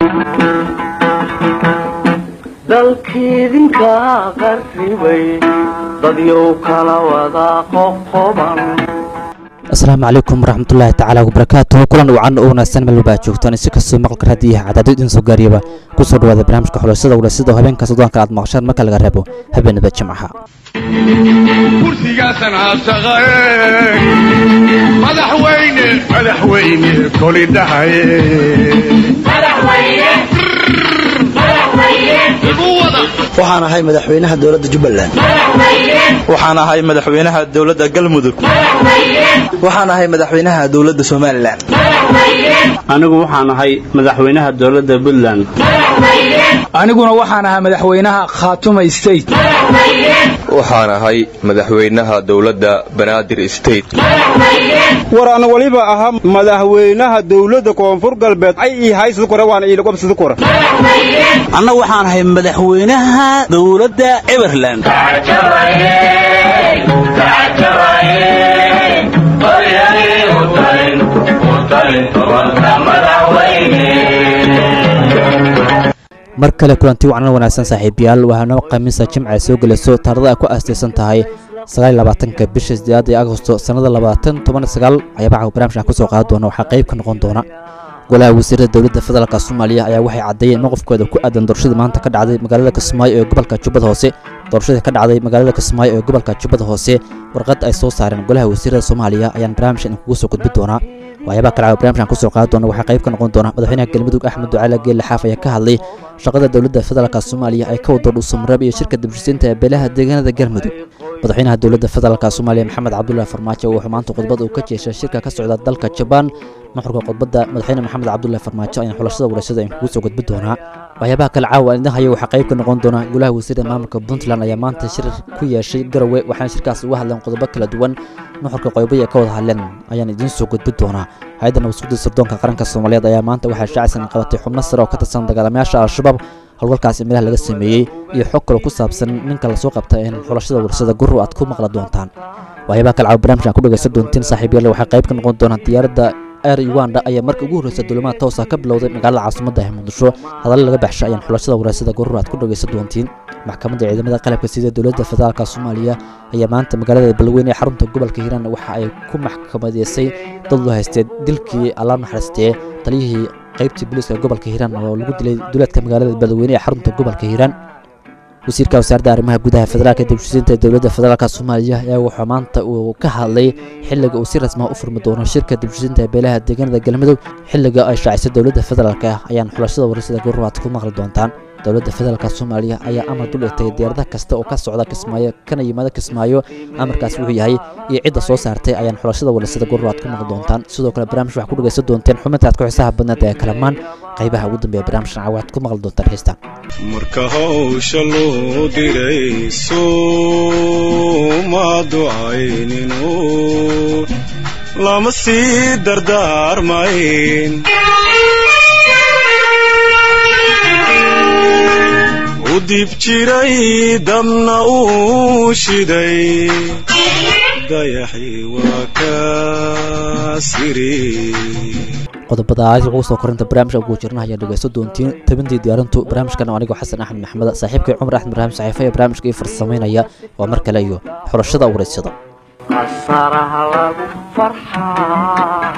dalkiidinka qarribay dadyow kala wada qoqoban asalaamu calaykum waraxmatullaahi tacaala wabarakaatuhu kulan wacan oo wanaagsan meel walba aad joogtaan si kastoo maqalka raadiyaha cadaado idin soo gaariyaba ku soo dhawaada barnaamijka xulashada walaasida oo habeenka sodoonka aad maqashaan marka laga reebo habeenada jimcaha kursigaasan haasaqae madaxweyne madaxweyne kolidhahaye waxaan ahay madaxweynaha dowladda jubbaland waxaan ahay madaxweynaha dowladda galmudug waxaan ahay madaxweynaha dowladda somalilan anigu waxaan ahay madaxweynaha dowladda puntland aniguna waxaan ahaa madaxweynaha khaatuma state waxaan ahay madaxweynaha dowladda banaadir state war ana waliba ahaa madaxweynaha dowladda koonfur galbeed ay ii haysada kore waana iilaqobsada kore anna waxaan ahay madaxweynaha dowladda everland mar kale kulanti wacnan wanaagsan saaxiibayaal waxaana khamiisa jimca ay soo gelayso taarada ay ku aastaysan tahay sagaalabaatanka bisha sideedaad ee agosto sannada labaatan toban sagaal ayaabaca barnaamijkan kusoo qaadi doona waxaa qayb ka noqon doona golaha wasiirada dowladda federaalk soomaaliya ayaa waxay caddeeyeen maqofkooda ku aadan doorashada maanta ka dhacday magaalada kismaayo ee gobolka jubbada hoose doorashadii ka dhacday magaalada kismaayo ee gobolka jubbada hoose warqad ay soo saareen golaha wasiirada soomaaliya ayaan barnaamijkan idinkugu soo gudbi doonaa waxyaabaha kale barnamijkan kusoo qaadi doona waxaa qayb ka noqon doona madaxweynaha galmudug axmed ducaale geelle xaaf ayaa ka hadlay shaqada dowladda federaalk soomaaliya ay ka wado dhuusamareeb iyo shirka dibshisiinta ee beelaha deegaanada galmudug madaxweynaha dowladda federaalk soomaaliya maxamed cabdullaahi farmaajo wuxuu maanta khudbad uu ka jeeshay shirka ka socda dalka jabaan nuxurka khudbadda madaxweyne maxamed cabdullaahi farmaajo ayaan xulashada warashada in kugu soo gudbi doonaa waxyaabaha kale caawa idin hayo waxaa qayb ka noqon doona golaha wasiirda maamulka puntland ayaa maanta shir ku yeeshay garowe waxaana shirkaas uga hadleen qodobo kala duwan nuxurka qoybaya ka wada hadleen ayaan idiin soo gudbi doonaa hay-adda nabadsuguda sirdoonka qaranka soomaaliyeed ayaa maanta waxaa shaacisan qabatay xubno sare oo ka tirsan dagaalamayaasha al-shabaab howlgalkaas meelaha laga sameeyey iyo xog kale ku saabsan ninka lasoo qabta in xulashada warshada gurru aad ku maqla doontaan waxyaabaha kale caawa barnamijkan ku dhegaysan doontiin saaxiibayaal waxaa qayb ka noqon doonaa diyaaradda air uganda ayaa markii ugu horreysa duulimaha toosa ka bilowday magaalada caasimadda ee muqdisho hadalla laga baxsha ayaan xulashada waraasada gurur aad ku dhegaysan doontiin maxkamadda ciidamada qalabka sida dowladda federaalk soomaaliya ayaa maanta magaalada balweyne ee xarunta gobolka hiiraan waxa ay ku maxkamadeysay dad loo haystee dilkii allaab naxariistee taliyihii qaybtii booliiska gobolka hiiraan oo lagu dilay duleedka magaalada balweyne ee xarunta gobolka hiiraan wasiirka wasaaradda arrimaha gudaha federaalka dibshisiinta ee dowladda federaalk soomaaliya ayaa wuxuu maanta uu ka hadlay xilliga uu si rasmaa u furmi doono shirka dibshisiinta ee beelaha deegaanada galmudug xilliga ay shaacisay dowladda federaalk ah ayaan xulashada warasada gururaad ku maqli doontaan dowladda federaalk soomaaliya ayaa amar dul dhigtay diyaarada kasta oo ka socda kismaayo kana yimaada kismaayo amarkaas wuxuu yahay iyo cidda soo saartay ayaan xulashada warasada gururaad ku maqli doontaan sidoo kale barnaamij waxaa ku dhegaysan doonteen xubinta aad ku xisaha badneed ee kalamaan qaybaha ugu dambeeya barnaamijkan caawaad ku maqli doontaan xiistaan marka hawsha loo diray sooma ducayninu lama sii dardaarmayn u dib jiray dabna uu shiday dayaxii waa ka siri qodobadaas ugu soo korinta barnaamijka ugu jirna ayaa dhegaysto doontiin tabintii diyaarintu barnaamijkan anigoo xasan axmed maxmed saaxiibkay cumar axmed ibraahim saxiifa ee barnaamijka ii farsamaynaya waa mar kale iyo xulashada waraysyada qasaraha lagu farxaa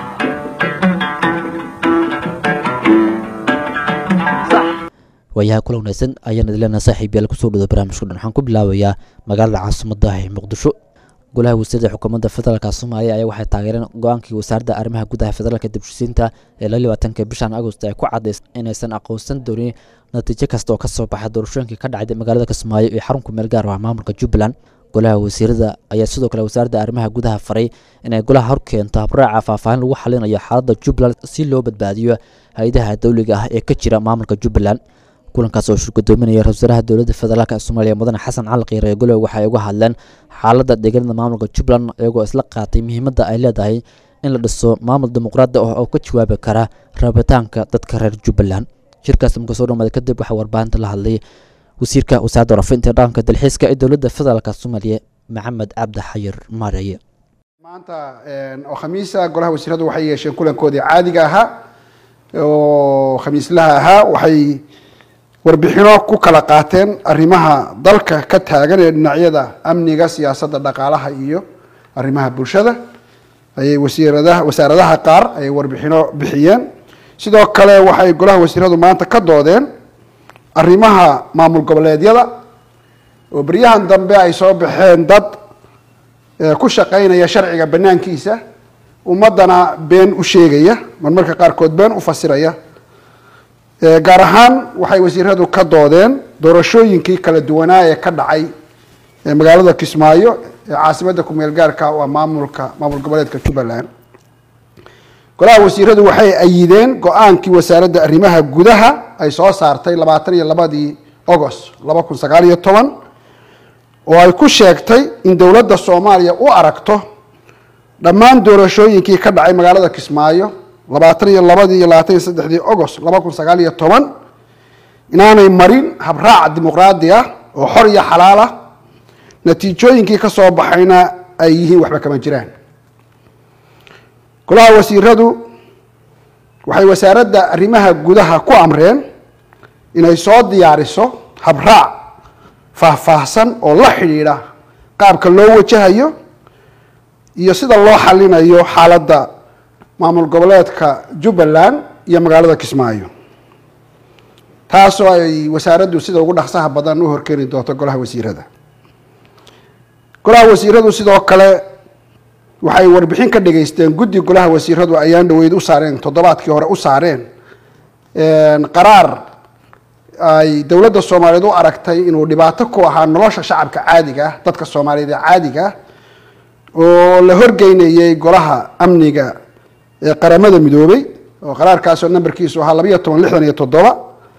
waayaha kula wanaagsan ayaan idileenaa saaxiib yaal kusoo dhawda barnaamijka dhan waxaan ku bilaabayaa magaalada caasimadda ee muqdisho golaha wasiirada xukuumadda federaalk soomaaliya ayaa waxay taageereen go-aankii wasaaradda arrimaha gudaha federaalka dibshisiinta ee la labaatanka bishan agost ay ku cadays inaysan aqoonsan doonin natiijo kasta oo ka soo baxa doorashooyinkii ka dhacday magaalada kismaayo iyo xarunka meel gaar ah maamulka jubbaland golaha wasiirada ayaa sidoo kale wasaaradda arrimaha gudaha faray inay golaha hor keento habraaca faahfaahin lagu xalinayo xaaladda jubbaland si loo badbaadiyo hay-adaha dowliga ah ee ka jira maamulka jubbaland kulankaas oo shir gudoominaya ra-isul wasaaraha dowladda federaalk ee soomaaliya mudane xasan cali kiire ee golowe waxay uga hadleen xaaladda deegaanada maamulka jubbaland iyagoo isla qaatay muhiimadda ay leedahay in la dhiso maamul dimuqraadi ah oo ka jawaabi kara rabitaanka dadka reer jubbaland shirkaas marka soo dhamaaday kadib waxaa warbaahinta la hadlay wasiirka wasaaradda warafinta dhaqanka dalxiiska ee dowladda federaalk soomaaliya maxamed cabdi xayir maareye maanta oo khamiisa golaha wasiiradu waxay yeesheen kulankoodii caadiga ahaa oo khamiislaha ahaa waxay warbixino ku kala qaateen arrimaha dalka ka taagan ee dhinacyada amniga siyaasadda dhaqaalaha iyo arrimaha bulshada ayay wasiiradaha wasaaradaha qaar ayay warbixino bixiyeen sidoo kale waxay golaha wasiiradu maanta ka doodeen arrimaha maamul goboleedyada oo beryahan dambe ay soo baxeen dad ku shaqaynaya sharciga banaankiisa ummadana been u sheegaya marmarka qaarkood been u fasiraya gaar ahaan waxay wasiiradu ka doodeen doorashooyinkii kala duwanaa ee ka dhacay magaalada kismaayo ee caasimadda kumeel gaarka waa maamulka maamul goboleedka jubbaland golaha wasiiradu waxay ayideen go-aankii wasaaradda arrimaha gudaha ay soo saartay labaatan iyo labadii agost laba kun sagaal iyo toban oo ay ku sheegtay in dowladda soomaaliya u aragto dhammaan doorashooyinkii ka dhacay magaalada kismaayo labaatan iyo labadii iyo labaatan iyo saddexdii agost laba kun sagaal iyo toban inaanay marin habraac dimuqraadi ah oo xor iyo xalaal ah natiijooyinkii ka soo baxayna ay yihiin waxba kama jiraan golaha wasiiradu waxay wasaaradda arrimaha gudaha ku amreen inay soo diyaariso habraac faahfaahsan oo la xidhiidha qaabka loo wajahayo iyo sida loo xalinayo xaaladda maamul goboleedka jubbaland iyo magaalada kismaayo taasoo ay wasaaraddu sida ugu dhaqsaha badan u horkeeni doonto golaha wasiirada golaha wasiiradu sidoo kale waxay warbixin ka dhageysteen guddi golaha wasiiradu ayaan dhaweyd u saareen toddobaadkii hore u saareen qaraar ay dowladda soomaaliyeed u aragtay inuu dhibaato ku ahaa nolosha shacabka caadiga ah dadka soomaaliyeed ee caadiga ah oo la horgeynayay golaha amniga ee qaramada midoobay oo qaraarkaasoo nambarkiisu ahaa labayo toban lixdan iyo toddoba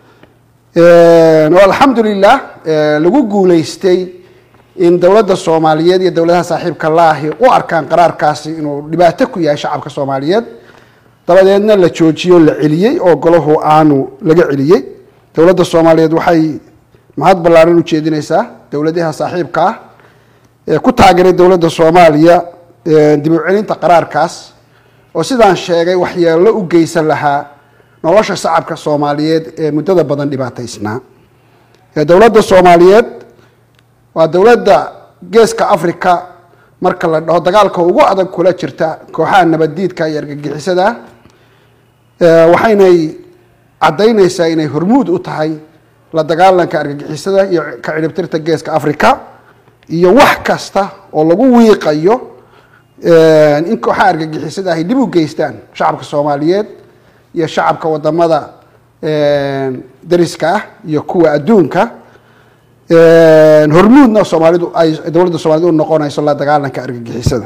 oo alxamdulilah lagu guuleystay in dowladda soomaaliyeed iyo dowladaha saaxiibka laahi u arkaan qaraarkaasi inuu dhibaato ku yahay shacabka soomaaliyeed dabadeedna la joojiyo la celiyey oo golahu aanu laga celiyey dowladda soomaaliyeed waxay mahad ballaaran u jeedinaysaa dowladaha saaxiibka ah ee ku taageeray dowladda soomaaliya dib u celinta qaraarkaas oo sidaan sheegay waxyeello u geysan lahaa nolosha shacabka soomaaliyeed ee muddada badan dhibaataysnaa dowladda soomaaliyeed waa dowladda geeska africa marka la dhaho dagaalka ugu adag kula jirta kooxaha nabaddiidka iyo argagixisada waxaynay caddaynaysaa inay hormuud u tahay la dagaalanka argagixisada iyo ka cidhibtirta geeska africa iyo wax kasta oo lagu wiiqayo in kooxaha argagixisada ay dhib u geystaan shacabka soomaaliyeed iyo shacabka wadamada dariska ah iyo kuwa adduunka hormuudna soomaalidu ay dowladda soomaaliyed u noqonayso la dagaalanka argagixisada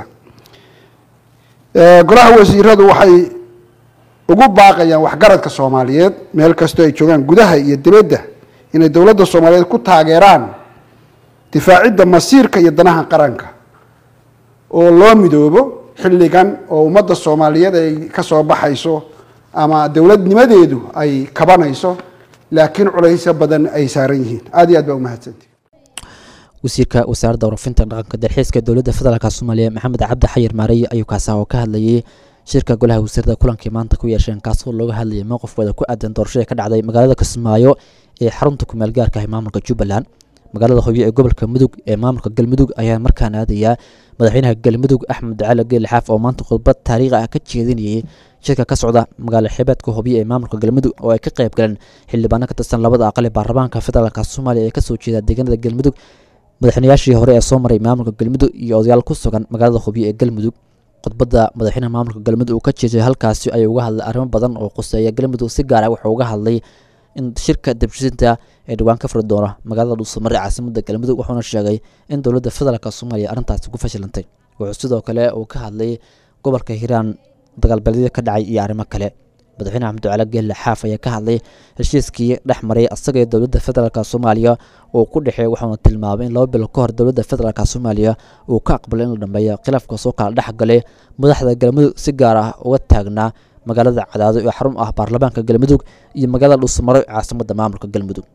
golaha wasiiradu waxay ugu baaqayaan waxgaradka soomaaliyeed meel kastoo ay joogaan gudaha iyo dibadda inay dowladda soomaaliyeed ku taageeraan difaacidda masiirka iyo danaha qaranka oo loo midoobo xilligan oo ummadda soomaaliyeed ay ka soo baxayso ama dowladnimadeedu ay kabanayso laakiin culaysyo badan ay saaran yihiin aad iyo aad baa umahadsanti wasiirka wasaaradda warafinta dhaqanka dalxiiska dowladda federaalk soomaaliya maxamed cabdi xayir maarey ayuu kaasa oo ka hadlayay shirka golaha wasiirada kulankii maanta ku yeesheen kaasoo looga hadlayay mowqifkooda ku aadan doorashada ka dhacday magaalada kismaayo ee xarunta kumeel gaarka ah maamulka jubbaland magaalada hobyo ee gobolka mudug ee maamulka galmudug ayaa markaan aadayaa madaxweynaha galmudug axmed cali geeli xaaf oo maanta khudbad taariikhi ah ka jeedinayay shirka ka socda magaalo xeebeedka hobyo ee maamulka galmudug oo ay ka qayb galeen xildhibaano ka tirsan labada aqal ee baarlamaanka federaalk soomaaliya ee kasoo jeeda deegaanada galmudug madaxweynayaashii hore ee soo maray maamulka galmudug iyo odayaal ku sugan magaalada hobyo ee galmudug khudbadda madaxweynaha maamulka galmudug uu ka jeeday halkaasi ayuu uga hadlay arrimo badan oo quseeya galmudug si gaar ah wuxuu uga hadlay in shirka debshisinta ee dhawaan ka furi doono magaalada dhuusamare caasimada galmudug wuxuuna sheegay in dowladda federaalk soomaaliya arrintaasi ku fashilantay wuxuu sidoo kale uu ka hadlay gobolka hiiraan dagaalbeedyada ka dhacay iyo arrimo kale madaxweyne axmedcali geelle xaaf ayaa ka hadlay heshiiskii dhex maray asaga iyo dowladda federaalk soomaaliya uu ku dhexeey wuxuuna tilmaamay in laba bilo ka hor dowladda federaalk soomaaliya uu ka aqbalay in la dhameeyo khilaafka soo kala dhex galay madaxda galmudug si gaar ah uga taagnaa magaalada cadaado ee xarun ah baarlamaanka galmudug iyo magaalada dhuusamaro caasimada maamulka galmudug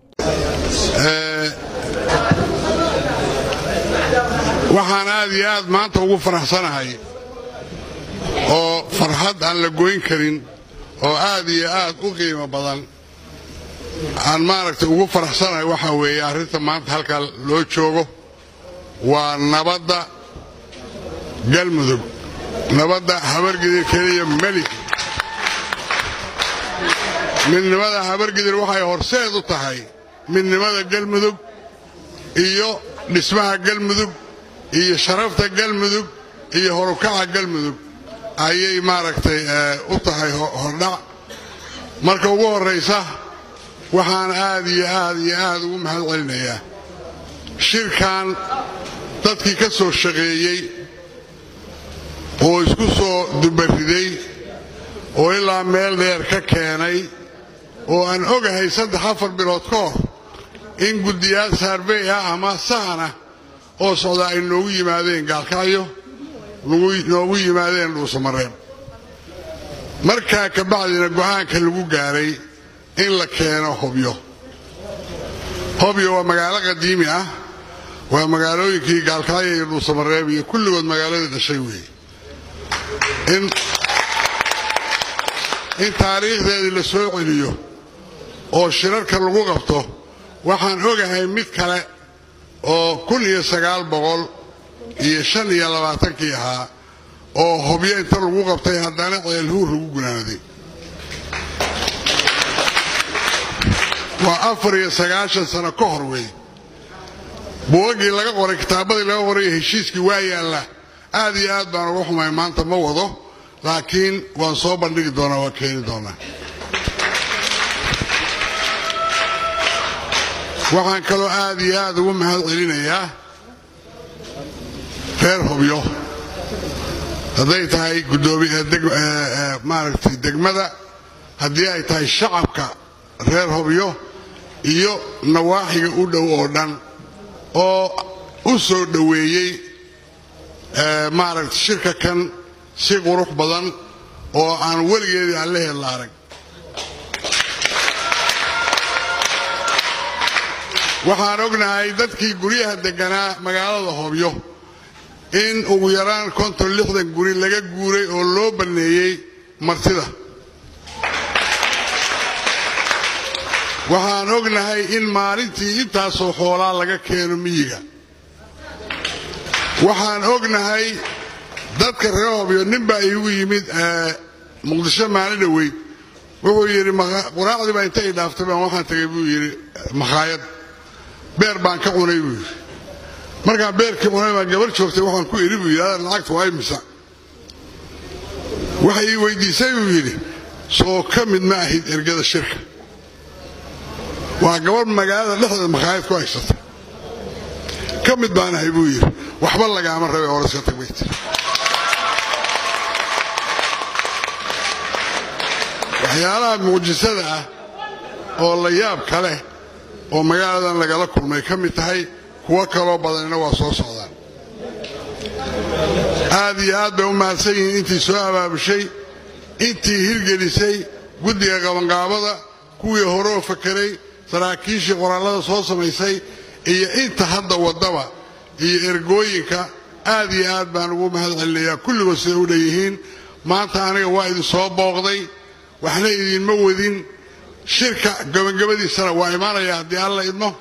waxaan aad iyo aad maanta ugu faraxsanahay oo farxad aan la goyn karin oo aad iyo aad u qiimo badan aan maaragtay ugu faraxsanahay waxaa weeye arrinta maanta halkaa loo joogo waa nabadda galmudug nabadda habargidir keliya meli midnimada habargidir waxay horseed u tahay midnimada galmudug iyo dhismaha galmudug iyo sharafta galmudug iyo horukaca galmudug ayay maaragtay u tahay hordhac marka ugu horraysa waxaan aad iyo aad iyo aad ugu mahad celinayaa shirkan dadkii ka soo shaqeeyey oo isku soo dubariday oo ilaa meel dheer ka keenay oo aan ogahay saddex afar bilood ka hor in guddiyaal saarbey ah ama sahan ah oo socda ay noogu yimaadeen gaalkacyo noogu yimaadeen dhuusamareeb markaa ka bacdina go'aanka lagu gaaray in la keeno hobyo hobyo waa magaalo qadiimi ah waa magaalooyinkii gaalkacyo iyo dhuusamareeb iyo kulligood magaaladii dhashay weeye in taariikhdeedii la soo celiyo oo shirarka lagu qabto waxaan ogahay mid kale oo kun iyo sagaal boqol iyo shan iyo labaatankii ahaa oo hobyo inta lagu qabtay haddana ceelhuur lagu gunaanaday waa afar iyo sagaashan sano ka hor wey buugaggii laga qoray kitaabadii laga qoray heshiiskii waa yaalla aad iyo aad baan uga xumay maanta ma wado laakiin waan soo bandhigi doonaa waa keeni doonaa waxaan kaloo aad iyo aad ugu mahad celinayaa reer hobyo hadday tahay maaragtay degmada haddii ay tahay shacabka reer hobyo iyo nawaaxiga u dhow oo dhan oo u soo dhoweeyey maaragtay shirka kan si qurux badan oo aan weligeedii aan la hella arag waxaan ognahay dadkii guryaha degganaa magaalada hobyo in ugu yaraan konton lixdan guri laga guuray oo loo banneeyey martida waxaan ognahay in maalintii intaasoo xoolaa laga keeno miyiga waxaan ognahay dadka reer hobyo nin baa iigu yimid muqdisho maalin dhoweyd wuxuu yidhi quraacdii baa inta i dhaaftay baan waxaan tagay buu yidhi makhaayad beer baan ka cunay buu yidhi markaan beerkii cunay baan gabar joogtay waxaan ku idhi buu yidhi adan lacagta waa imisa waxay ii weydiisay buu yidhi soo ka mid ma ahid ergada shirka waa gabar magaalada dhexdeeda makhaayad ku haysata ka mid baan ahay buu yidhi waxba lagaama rabe oraska tag bay tiri waxyaalaha mucjisada ah oo la yaab ka leh oo magaaladan lagala kulmay ka mid tahay kuwo kaloo badanina waa soo socdaan aad iyo aad bay u mahadsan yihiin intii soo abaabushay intii hirgelisay guddiga qabanqaabada kuwii horeo fakeray saraakiishii qoraallada soo samaysay iyo inta hadda waddaba iyo ergooyinka aad iyo aad baan ugu mahad celinayaa kulligood siday u dhan yihiin maanta aniga waa idin soo booqday waxna idinma wadin shirka gabagabadiisana waa imaanaya haddii alla idmo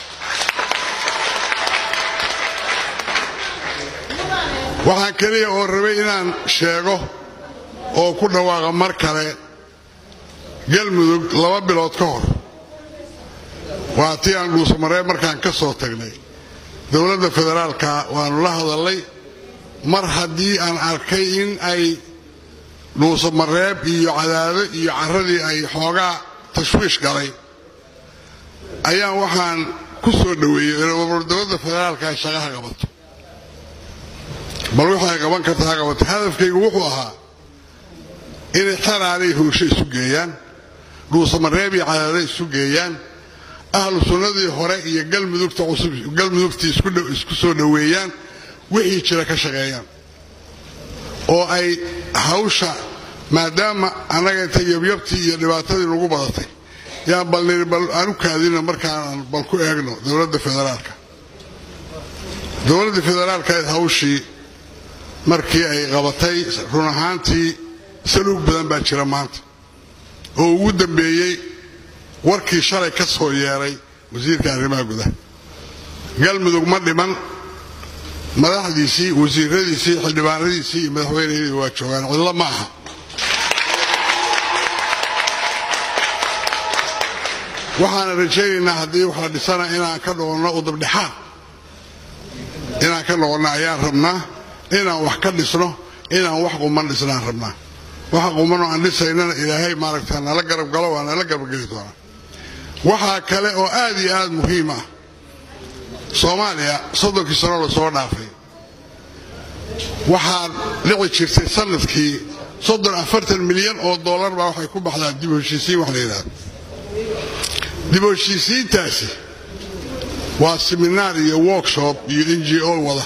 waxaan keliya oo rabay inaan sheego oo ku dhawaaqa mar kale galmudug laba bilood ka hor waa tii aan dhuusamareeb markaan ka soo tagnay dowladda federaalka waannu la hadallay mar haddii aan arkay in ay dhuusamareeb iyo cadaado iyo carradii ay xoogaa tashwiish galay ayaan waxaan ku soo dhoweeyey dowladda federaalka ay shaqaha qabato bal waxay qaban karta ha qabato hadafkaygu wuxuu ahaa inay xeraanay huusho isu geeyaan dhuusamareeb iyo cadaado isu geeyaan ahlu sunnadii hore iyo galmudugta cusub galmudugtii isku soo dhoweeyaan wixii jira ka shaqeeyaan oo ay hawsha maadaama annaga inta yabyabtii iyo dhibaatadii nagu badatay yaan bal niri bal aan u kaadino markaan bal ku eegno dowladda federaalka dowladda federaalka hawshii markii ay qabatay run ahaantii saluug badan baa jira maanta oo ugu dambeeyey warkii shalay ka soo yeeray wasiirka arrimaha gudaha galmudug ma dhiman madaxdiisii wasiiradiisii xildhibaanadiisii iyo madaxweynehedii waa joogaan cidlo ma aha waxaana rajaynaynaa haddii wax la dhisana inaan ka noqonno udubdhexaad inaan ka noqonno ayaan rabnaa inaan wax ka dhisno inaan wax quman dhisnaan rabnaa waxa qumanoo aan dhisaynana ilaahay maaragta nala garab galo waa nala garabgeli doonaa waxaa kale oo aad iyo aad muhiim ah soomaaliya soddonkii sano lasoo dhaafay waxaa dhici jirtay sanadkii soddon afartan milyan oo dollar baa waxay ku baxdaa dib u heshiisiin wax la yidhahdo dib u heshiisiintaasi waa seminaar iyo workshop iyo n g o wada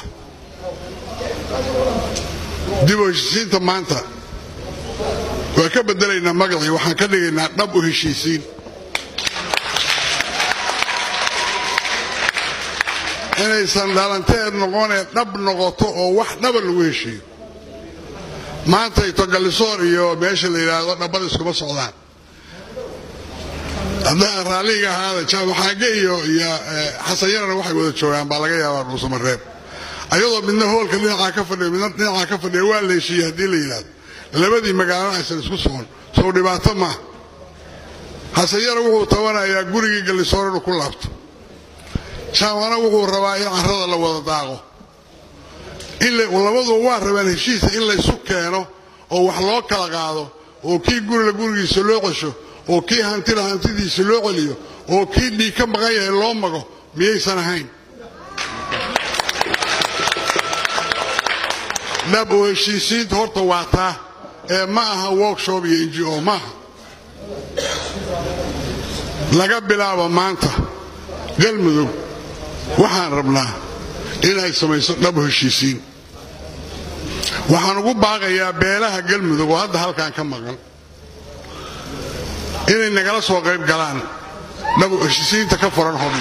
dib u heshiisiinta maanta waa ka bedelaynaa magacii waxaan ka dhigaynaa dhab u heshiisiin inaysan dhalanteed noqonee dhab noqoto oo wax dhaba lagu heshiiyo maantayto gallisoor iyo meesha la yidhaahdo dhabbada iskuma socdaan haddaan raalliga ahaada jaamaxaage iyo iyo xasan yarana waxay wada joogaan baa laga yaabaa dhuusamareeb ayadoo midna hoolka dhinacaa ka fadhiya midna dhinacaa ka fadhiya waa la heshiiyey haddii la yidhahdo labadii magaalana aysan isku socon sow dhibaato maaha xasan yara wuxuu tabanayaa gurigii gallisoor inuu ku laabto jaamana wuxuu rabaa in carrada la wada daaqo labaduba waa rabaan heshiisa in laysu keeno oo wax loo kala qaado oo kii gurila gurigiisa loo cesho oo kii hantila hantidiisa loo celiyo oo kii dhiig ka maqan yahay loo mago miyaysan ahayn dhab oo heshiisiinta horta waa taa ee ma aha workshop iyo n g o maaha laga bilaabo maanta galmudug waxaan rabnaa inay samayso dhab heshiisiin waxaan ugu baaqayaa beelaha galmudug oo hadda halkan ka maqan inay nagala soo qayb galaan dhab heshiisiinta ka furan hodhi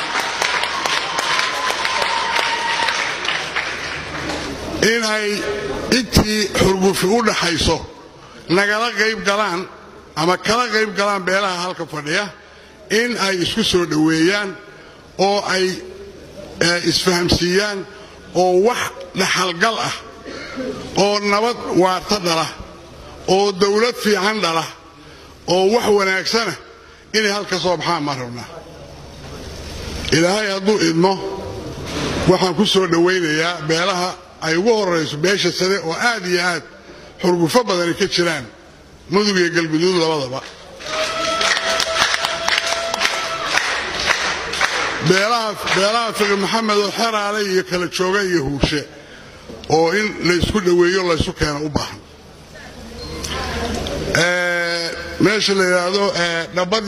in ay intii xurgufi u dhaxayso nagala qayb galaan ama kala qayb galaan beelaha halka fadhiya in ay isku soo dhoweeyaan oo ay isfahamsiiyaan oo wax dhaxalgal ah oo nabad waarta dhala oo dawlad fiican dhala oo wax wanaagsana inay halka soo baxaan maan rabnaa ilaahay hadduu idmo waxaan ku soo dhowaynayaa beelaha ay ugu horrayso beesha sare oo aad iyo aad xurgufo badani ka jiraan mudug iyo galguduud labadaba beelaha fiqi maxamed oo xeraale iyo kala jooga iyo huurshe oo in laysku dhoweeyo laysu keeno u baahan meesha la yidhaahdo dhabad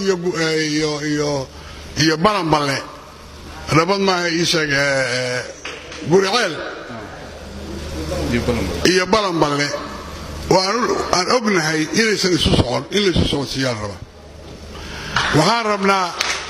iyo balanballe dhabad maaha iisheeg guriceel iyo balanballe oo aan ognahay inaysan isu socon in laysu socodsiiyaan raba waxaan rabnaa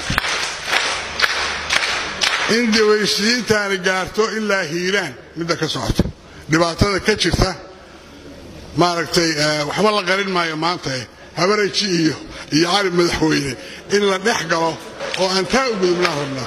in dawaysiintaani gaarto ilaa hiilaan midda ka socota dhibaatada ka jirta maaragtay waxba la qarin maayo maanta habaraji iyo iyo cali madaxweyne in la dhex galo oo aan taa u gudubnaan rabnaa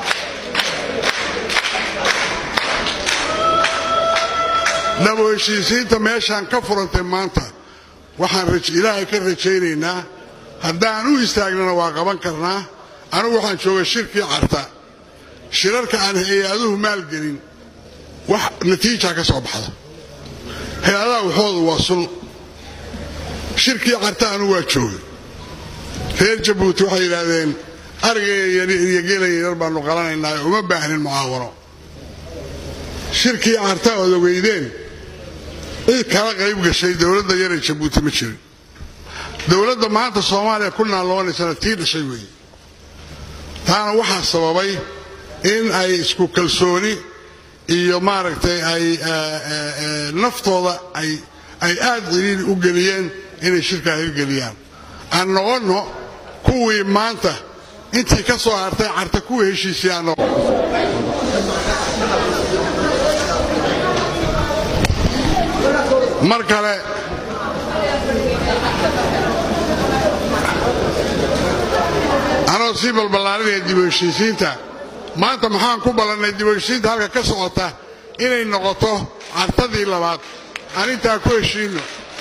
dhabo heshiisiinta meeshaan ka furantay maanta waxaan ilaahay ka rajaynaynaa haddaan u istaagnana waa qaban karnaa anigu waxaan jooga shirkii carta shirarka aan hay-aduhu maalgelin wax natiija ka soo baxda hay-adaha waxoodu waa sul shirkii carta anu waa joogay reer jabuuti waxay yidhaahdeen arigaya iyo gelaya yar baanu qalanaynaa uma baahnin mucaawano shirkii carta ood ogeydeen cid kala qayb gashay dowladda yaree jabuuti ma jirin dowladda maanta soomaaliya ku naaloonaysana tii dhashay weeye taana waxaa sababay in ay isku kalsooni iyo maaragtay ay naftooda ay aad ciriiri u geliyeen inay shirkaa hirgeliyaan aan noqonno kuwii maanta intii ka soo hartay carta kuwii heshiisay aan mar kale anoo sii balballaarinaya dib u heshiisiinta maanta maxaan ku ballannay dib u heshiisiinta halka ka socota inay noqoto cartadii labaad aan intaa ku heshiinno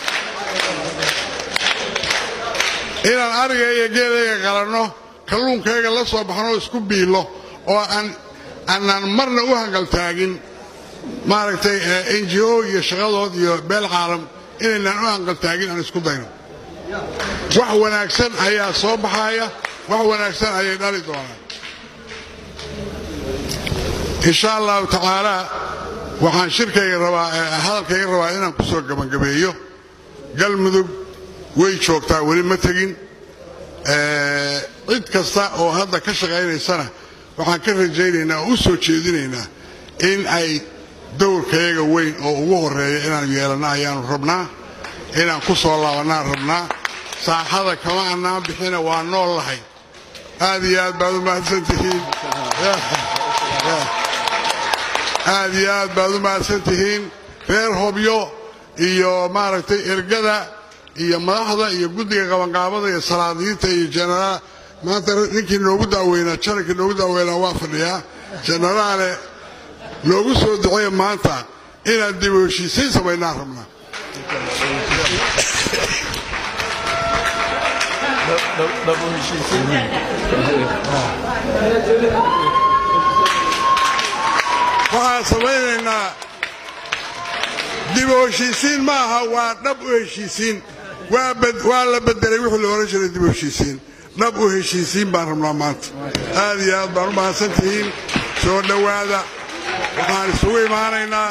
inaan ariga iyo geelayga qalanno kalluunkayga la soo baxno oo isku biillo oo aan aanaan marna u hangaltaagin maaragtay n g o iyo shaqadood iyo beel caalam inaynaan u hangaltaagin aan isku dayno wax wanaagsan ayaa soo baxaya wax wanaagsan ayay dhali doonaan insha allahu tacaalaa waxaan shirkayga rabaa hadalkayga rabaa inaan ku soo gabagabeeyo galmudug way joogtaa weli ma tegin cid kasta oo hadda ka shaqaynaysana waxaan ka rajaynaynaa oo u soo jeedinaynaa in ay dowrkayaga weyn oo ugu horeeya inaan yeelanno ayaanu rabnaa inaan ku soo laabannaan rabnaa saaxada kama annaan bixina waa nool lahay aad iyo aad baad u mahadsantihiin aad iyo aad baad u mahadsan tihiin reer hobyo iyo maaragtay ergada iyo madaxda iyo guddiga qabanqaabada iyo salaadiinta iyo jenaraal maanta ninkii noogu daaweynaa janankii noogu daaweynaa waa fadhiyaa jenaraale noogu soo duceeya maanta inaan dib u heshiisiin samaynaan rabnaa waxaan samaynaynaa dib u heshiisiin ma aha waa dhab u heshiisiin waa la bedelay wixii la ohan jiray dib u heshiisiin dhab u heshiisiin baan rabnaa maanta aad iyo aad baan u mahadsan tihiin soo dhowaada waxaan isugu imaanaynaa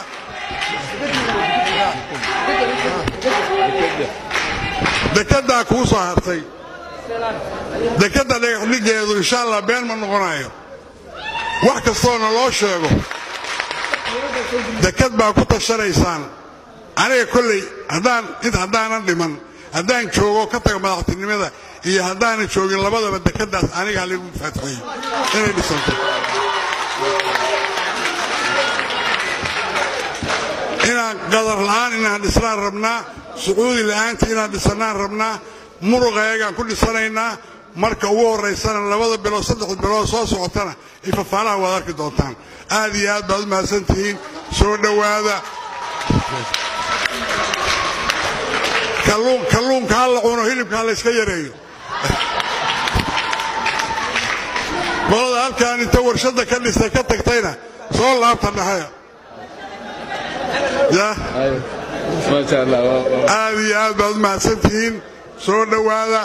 dekeddaa kuu soo hartay dekedda dhagaxdhigeedu insha allah been ma noqonayo wax kastoona loo sheego deked baa ku tashanaysaan aniga kolley haddaan int haddaanan dhiman haddaan joogo ka taga madaxtinimada iyo haddaanan joogin labadaba dekeddaas aniga haligu faatixeeyo inay dhisanto inaan qadar la'aan inaan dhisnaan rabnaa sacuudi la'aantii inaan dhisannaan rabnaa muruqayagaan ku dhisanaynaa marka ugu horraysana labada bilood saddexda bilood soo socotana ifafaalaha waad arki doontaan aad iyo aad baad u mahadsan tihiin soo dhowaada kalluunka ha la cuno hilibka ha layska yareeyo qolada halkaan inta warshadda ka dhistay ka tagtayna soo laabta dhahaya aad iyo aad baad u mahadsan tihiin soo dhowaada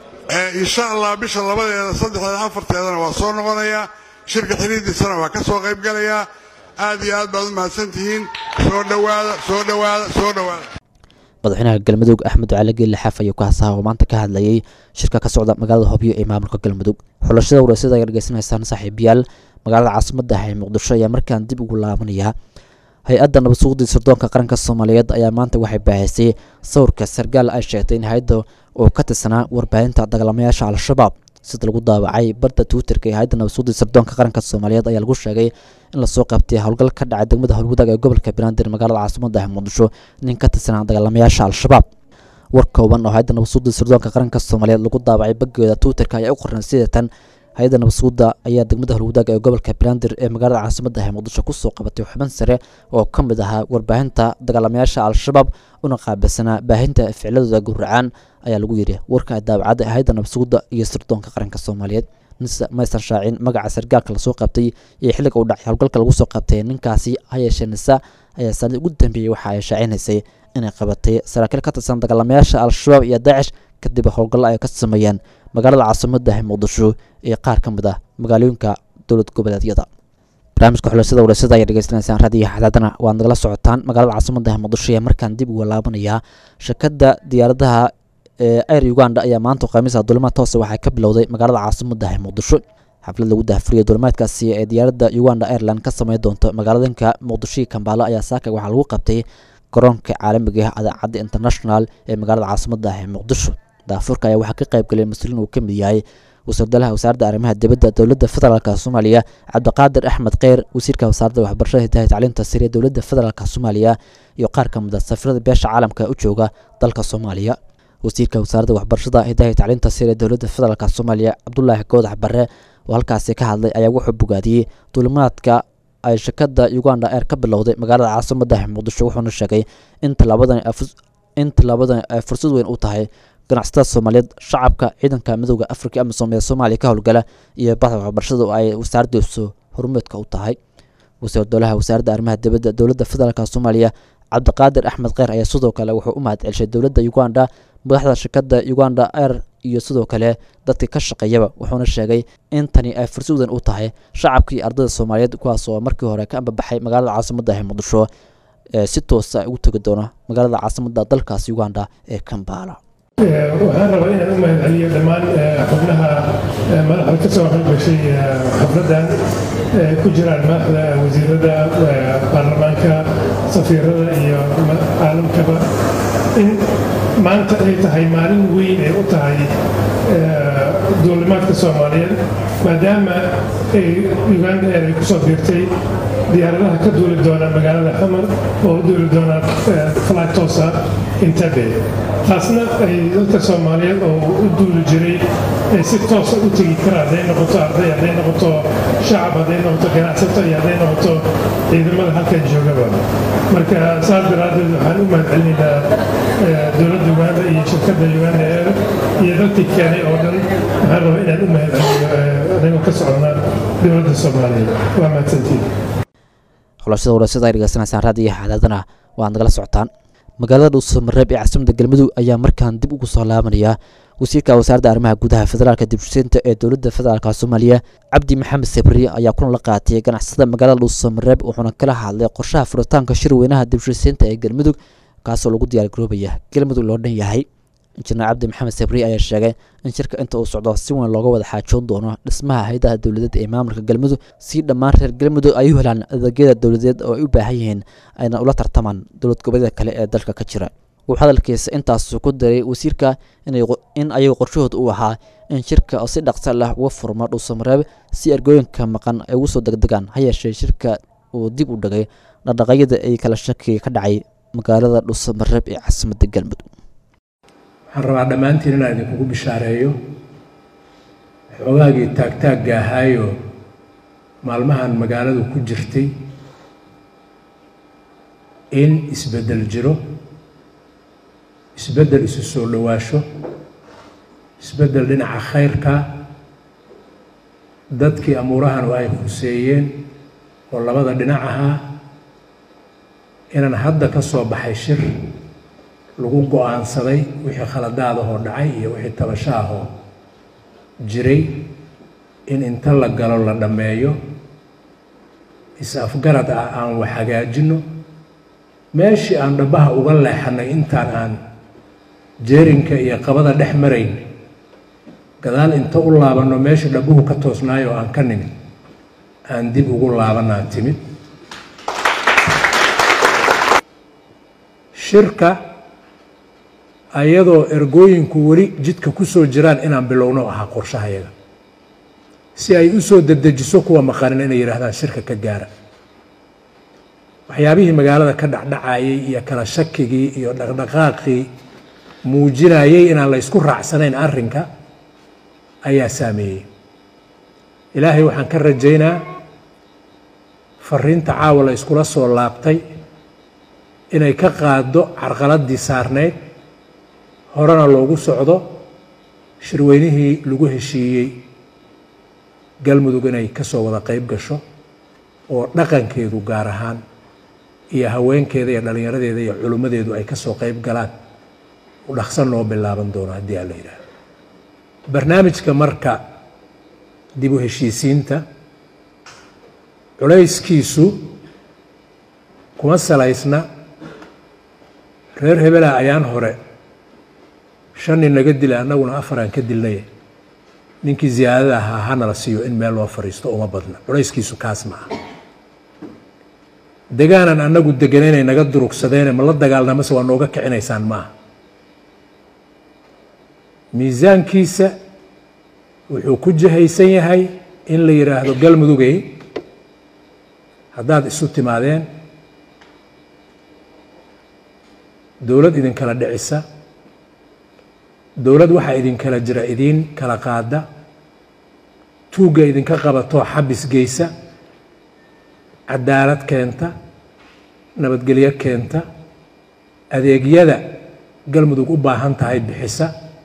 insha allah bisha labadeeda saddexdeeda afarteedana waa soo noqonayaa shirka xiriiddiisana waa ka soo qayb galayaa aad iyo aad baad u mahadsan tihiin soo dhowaada soo dhowaada soo dhowaada madaxweynaha galmudug axmed cali geelle xaaf ayuu ka hasaha oo maanta ka hadlayay shirka ka socda magaalada hobyo ee maamulka galmudug xulashada wareysada ayaa dhegeysanaysaan saaxiibayaal magaalada caasimadda ah ee muqdisho ayaa markaan dib ugu laabanaya hay-adda nabad suuqdii sirdoonka qaranka soomaaliyeed ayaa maanta waxay baahisay sawirka sargaal ay sheegtay in hay-adda uu ka tirsanaa warbaahinta dagaalamayaasha al-shabaab sida lagu daawacay barda twitterka ee hay-adda nabad suuqdii sirdoonka qaranka soomaaliyeed ayaa lagu sheegay in lasoo qabtay howlgal ka dhacay degmada howlwadaag ee gobolka banaadir magaalada caasimadda ah muqdisho nin ka tirsanaa dagaalamayaasha al-shabaab war kooban oo hay-adda nabad suuqdii sirdoonka qaranka soomaaliyeed lagu daawacay baggeeda twitterka ayaa u qoran sidatan hay-adda nabadsuuda ayaa degmada howlwadaag ee gobolka banaadir ee magaalada caasimadda ah muqdisho kusoo qabatay xubin sare oo ka mid ahaa warbaahinta dagaalamayaasha al-shabaab una qaabilsanaa baahinta ficladooda gowracaan ayaa lagu yidhi warka daawacadda hay-adda nabadsuuda iyo sirdoonka qaranka soomaaliyeed nise maysan shaacin magaca sargaalka lasoo qabtay iyo xilliga uu dhacay howlgalka lagu soo qabtay ninkaasi hayeeshee nisa ayaa sanad ugu dambeeyey waxa ay shaacinaysay inay qabatay saraakiil ka tirsan dagaalamayaasha al-shabaab iyo daacish kadib howlgallo ay ka sameeyeen magaalada caasimadda ah muqdisho ee qaar ka mid ah magaalooyinka dowlad goboleedyada barnaamijka xulashada wareysada ayaa dhegeysanaysaan raadiyo xadaadana waad nagala socotaan magaalada caasimadda ah muqdisho ee markaan dib uga laabanayaa shirkadda diyaaradaha ee air uganda ayaa maanta khamiisa dulimaad toose waxay ka bilowday magaalada caasimadda ah muqdisho xaflad lagu dahfuriyay dulimaadkaasi ee diyaaradda uganda airline ka sameyn doonto magaaladinka muqdisho iyo kambaalo ayaa saaka waxaa lagu qabtay garoonka caalamiga ah adaacadda international ee magaalada caasimadda ah ee muqdisho daafurka ayaa waxaa ka qayb galay mas-uuliin uu ka mid yahay wasiirdalaha wasaaradda arrimaha dibadda dowladda federaalk soomaaliya cabdiqaadir axmed kheyr wasiirka wasaaradda waxbarashada hidaha tacliinta sare dowladda federaalk soomaaliya iyo qaar ka mid a safirada beesha caalamka u jooga dalka soomaaliya wasiirka wasaaradda waxbarashada hidaha iyo tacliinta sare ee dowladda federaalk soomaaliya cabdulaahi goodax bare oo halkaasi ka hadlay ayaa wuxuu bogaadiyey duulimaadka ay shirkadda uganda air ka bilowday magaalada caasimadda muqdisho wuxuuna sheegay in tallaabadan in tallaabadan ay fursad weyn u tahay ganacsatada soomaaliyeed shacabka ciidanka midooda afrika amisom ee soomaaliya ka howlgala iyo baxda waxbarashada oo ay wasaaraddiisu hormeedka u tahay wasiir dowlaha wasaaradda arrimaha dibadda dowladda federaalk soomaaliya cabdiqaadir axmed kheyr ayaa sidoo kale wuxuu u mahad celishay dowladda uganda madaxda shirkadda uganda air iyo sidoo kale dadkii ka shaqeeyaba wuxuuna sheegay in tani ay fursadan u tahay shacabka iyo ardayda soomaaliyeed kuwaas oo markii hore ka ambabaxay magaalada caasimadda ee muqdisho ee si toosa ugu tegi doona magaalada caasimadda dalkaas uganda ee kambala waxaan rabaa inaan u mahad celiyo dhammaan xubnaha madaxda ka soo qayb gashay xafladdan ku jiraan madaxda wasiirada baarlamaanka safiirada iyo caalamkaba in maanta ay tahay maalin weyn ay u tahay duulimaadka soomaaliyeed maadaama ay uganda air ay kusoo biirtay diyaaradaha ka duuli doona magaalada xamar oo u duuli doona flytosa intabe taasna ay dadka soomaaliyeed oo u duuli jiray ay si toosa u tegi karaan hadday noqoto arday hadday noqoto shacab hadday noqoto ganacsato iyo hadday noqoto ciidamada halkan joogaba marka saas daraaddeed waxaan u mahad celinaynaa dowladda uganda iyo shirkadda uganda air iyo dadkii keenay oo dhan waxaan rabaa inaan u mahad celiyo anagoo ka socona dowladda soomaaliyeed waa mahadsantiin xulashada warasada ay dhegeysanaysaan raadiyo xadaadana waad nagala socotaan magaalada dhuusamareeb ee caasimada galmudug ayaa markaan dib ugu soo laabanaya wasiirka wasaaradda arrimaha gudaha federaalka dibshisinta ee dowladda federaalk soomaaliya cabdi maxamed sabri ayaa kulan la qaatiyay ganacsada magaalada dhuusamareeb wuxuuna kala hadlay qorshaha furitaanka shirweynaha dibshisiinta ee galmudug kaasoo lagu diyaargaroobaya galmudug loo dhan yahay injineer cabdi maxamed sabri ayaa sheegay in shirka inta uu socdo si weyn looga wada xaajoon doono dhismaha hay-adaha dowladeed ee maamulka galmudug si dhammaan reer galmudug ay u helaan adeegyada dowladeed oo ay u baahan yihiin ayna ula tartamaan dowlad goboleeda kale ee dalka ka jira wuxuu hadalkiisa intaas ku daray wasiirka in ayaga qorshahood uu ahaa in shirka oo si dhaqsa leh uga furmo dhuusamareeb si ergooyinka maqan ay ugu soo degdegaan ha yeeshee shirka uu dib u dhigay dhaqdhaqaaqyada ay kala shakiga ka dhacay magaalada dhuusamareeb ee caasimadda galmudug waxaan rabaa dhammaantiin inaan idinkugu bishaareeyo xoogaagii taagtaagga ahaayoo maalmahan magaaladu ku jirtay in isbeddel jiro isbeddel isu soo dhowaasho isbeddel dhinaca khayrka dadkii amuurahanu ay huseeyeen oo labada dhinac ahaa inaan hadda ka soo baxay shir lagu go-aansaday wixii khaladaadahoo dhacay iyo wixii tabashaahoo jiray in inta la galo la dhammeeyo is-afgarad ah aan wax hagaajinno meeshii aan dhabbaha uga leexannay intaan aan jeerinka iyo qabada dhex marayn gadaal inta u laabanno meeshii dhabbuhu ka toosnaayo aan ka nimid aan dib ugu laabanaan timid shirka ayadoo ergooyinku weli jidka ku soo jiraan inaan bilowno ahaa qorshahayaga si ay u soo dedejiso kuwa maqanin inay yidhaahdaan shirka ka gaara waxyaabihii magaalada ka dhacdhacayay iyo kala shakigii iyo dhaqdhaqaaqii muujinayay inaan la ysku raacsanayn arrinka ayaa saameeyey ilaahay waxaan ka rajaynaa fariinta caawa la yskula soo laabtay inay ka qaaddo carqaladdii saarnayd horena loogu socdo shirweynihii lagu heshiiyey galmudug inay ka soo wada qayb gasho oo dhaqankeedu gaar ahaan iyo haweenkeeda iyo dhallinyaradeeda iyo culimmadeedu ay ka soo qayb galaan u dhaqsan noo bilaaban doono haddii aan la yidhaaho barnaamijka marka dib u heshiisiinta culayskiisu kuma salaysna reer hebela ayaan hore shan nin naga dila annaguna afaraan ka dilnay ninkii ziyaadada ahaa hanala siiyo in meel loo fadhiisto uma badna culayskiisu kaas ma aha degaanan annagu deganaynay naga durugsadeene ma la dagaalnamase waa nooga kicinaysaan ma aha miisaankiisa wuxuu ku jahaysan yahay in la yidhaahdo galmudugey haddaad isu timaadeen dowlad idinkala dhicisa dowlad waxaa idinkala jira idiin kala qaada tuugga idinka qabatoo xabis geysa cadaalad keenta nabadgelyo keenta adeegyada galmudug u baahan tahay bixisa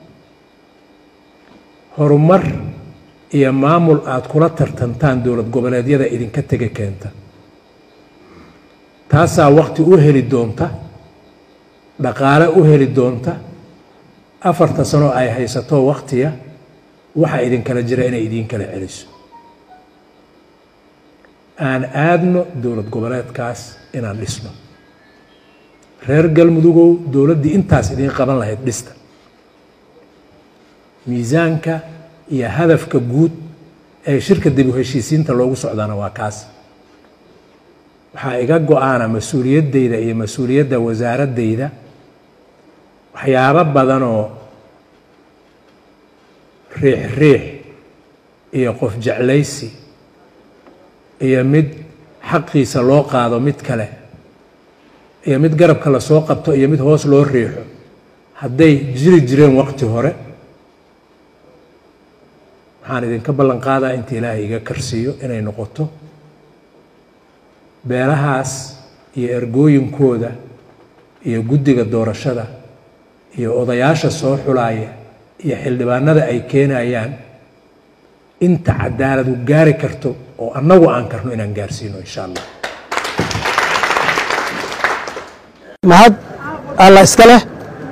horumar iyo maamul aada kula tartantaan dowlad goboleedyada idinka tega keenta taasaa waqti u heli doonta dhaqaale u heli doonta afarta sano ay haysato waqtiya waxaa idinkala jira inay idiin kala celiso aan aadno dowlad goboleedkaas inaan dhisno reer galmudugow dowladdii intaas idiin qaban lahayd dhista miisaanka iyo hadafka guud ee shirka dib u heshiisiinta loogu socdaana waa kaas waxaa iga go-aana mas-uuliyaddayda iyo mas-uuliyadda wasaaraddayda waxyaabo badanoo riix riix iyo qof jeclaysi iyo mid xaqiisa loo qaado mid kale iyo mid garabka lasoo qabto iyo mid hoos loo riixo hadday jiri jireen waqti hore waxaan idinka ballan qaadaa inta ilaahay iga karsiiyo inay noqoto beelahaas iyo ergooyinkooda iyo guddiga doorashada iyo odayaasha soo xulaaya iyo xildhibaanada ay keenayaan inta cadaaladu gaari karto oo annagu aan karno inaan gaarsiino insha allah mahad alla iska leh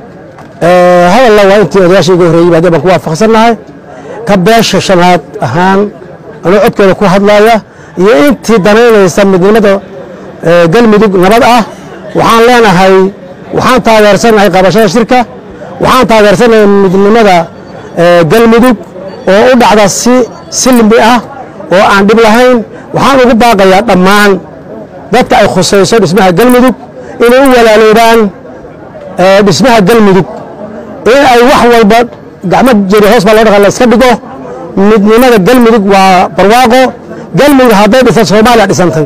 hadalla waa intii odayaasha iga horreeyey baadee baan ku waafaqsannahay ka beesha shanaad ahaan anuu codkeeda ku hadlaya iyo intii danaynaysa midnimada galmudug nabad ah waxaan leenahay waxaan taageersanahay qabashada shirka waxaan taageersanahay midnimada galmudug oo u dhacda si silmi ah oo aan dhib lahayn waxaan ugu baaqayaa dhammaan dadka ay khusayso dhismaha galmudug inay u walaaloobaan dhismaha galmudug in ay wax walba gacmo jeri hoos baa loo dhaqa la iska dhigo midnimada galmudug waa barwaaqo galmudug hadday dhisan soomaaliya dhisantay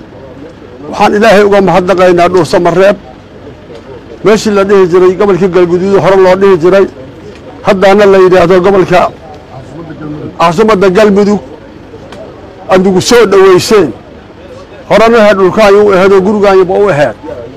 waxaan ilaahay uga mahadnaqaynaa dhuursa mareeb meeshii la dhihi jiray gobolkii galguduud hore loo dhihi jiray haddaana la yidhaahdo gobolka caasimada galmudug adigu soo dhoweyseen horena aheed dhulkaanyo u aheed oo gurigaanyaba u aheed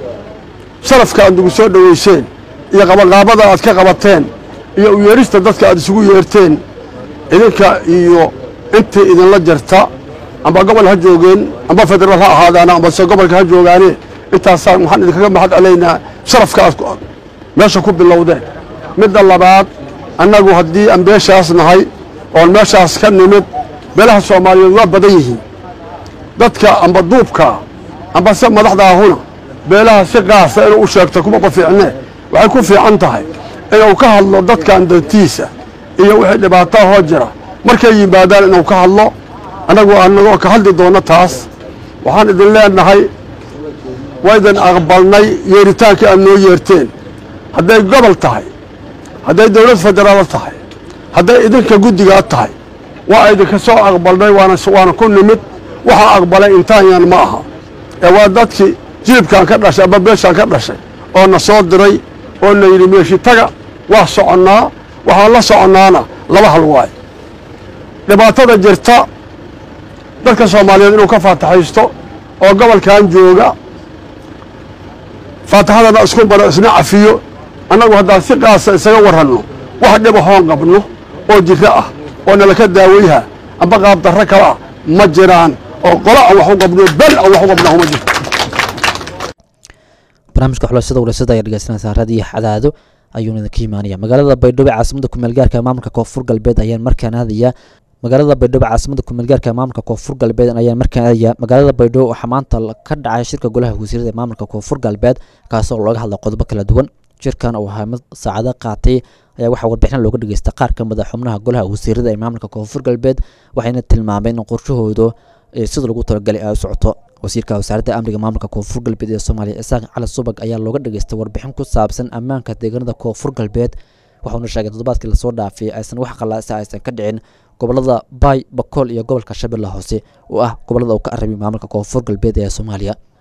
sharafka adigu soo dhoweyseen iyo qabaqaabada aad ka qabateen iyo u yeerista dadka aad isugu yeerteen idinka iyo intii idinla jirta amba gobol ha joogeen amba federaal ha ahaadaana ambase gobolka ha joogaane intaasaan waxaan idinkaga mahad celaynaa sharafka aad meesha ku bilowdeen midda labaad annagu haddii aan beeshaas nahay oon meeshaas ka nimid beelaha soomaaliyeed waa badan yihiin dadka amba duubka amba se madaxdaahuna beelaha si qaasa inuu u sheegto kumaba fiicnee waxay ku fiican tahay inuu ka hadlo dadkan dantiisa iyo wixii dhibaataha hoo jira markay yimaadaan inuu ka hadlo annagu anagoo ka hadli doonno taas waxaan idin leenahay waydan aqbalnay yeeritaankii aad noo yeerteen hadday gobol tahay hadday dowlad federaal tahay hadday idinka guddigaa tahay waa idinka soo aqbalnay waana ku nimid waxaa aqbalay intaanyan ma aha ee waa dadkii jilibkaan ka dhashay amba beeshaan ka dhashay oo na soo diray oo na yidhi meeshi taga waa soconnaa waxaan la soconnaana laba hal waay dhibaatada jirta dadka soomaaliyeed inuu ka faataxaysto oo gobolkan jooga faataxadana isku baro isna cafiyo annagu haddaan si qaasa isaga warranno wax dhiba hoon qabno oo jiro ah oo nalaka daaweyha amba qaabdarro kale ah ma jiraan oo qolo aan wax u qabno bel aan wax u qabnaa uma jirto barnaamijka xulashada warasada ayaa dhegeysanaysaa raadiyo xadaado ayuuna idinka imaanaya magaalada baydhabo ee caasimada kumeel gaarka ee maamulka koonfur galbeed ayaan markaan aadaya magaalada baydhabo caasimada kumeel gaarka ee maamulka koonfur galbeed ayaan markaan aadaya magaalada baydhabo waxaa maanta ka dhacay shirka golaha wasiirada ee maamulka koonfur galbeed kaasoo looga hadla qodobo kala duwan shirkan oo ahaa mid saacado qaatay ayaa waxaa warbixin looga dhageystay qaar ka mid a xubnaha golaha wasiirada ee maamulka koonfur galbeed waxayna tilmaameen in qorshahoodu sida lagu talagalay ay u socoto wasiirka wasaaradda amniga maamulka koonfur galbeed ee soomaaliya isaaq cali subag ayaa looga dhageystay warbixin ku saabsan ammaanka deegaanada koonfur galbeed waxauna sheegay toddobaadkii lasoo dhaafay aysan wax qalaasa aysan ka dhicin gobolada baay bakool iyo gobolka shabeelle hoose oo ah gobolada uu ka arabay maamulka koonfur galbeed ee soomaaliya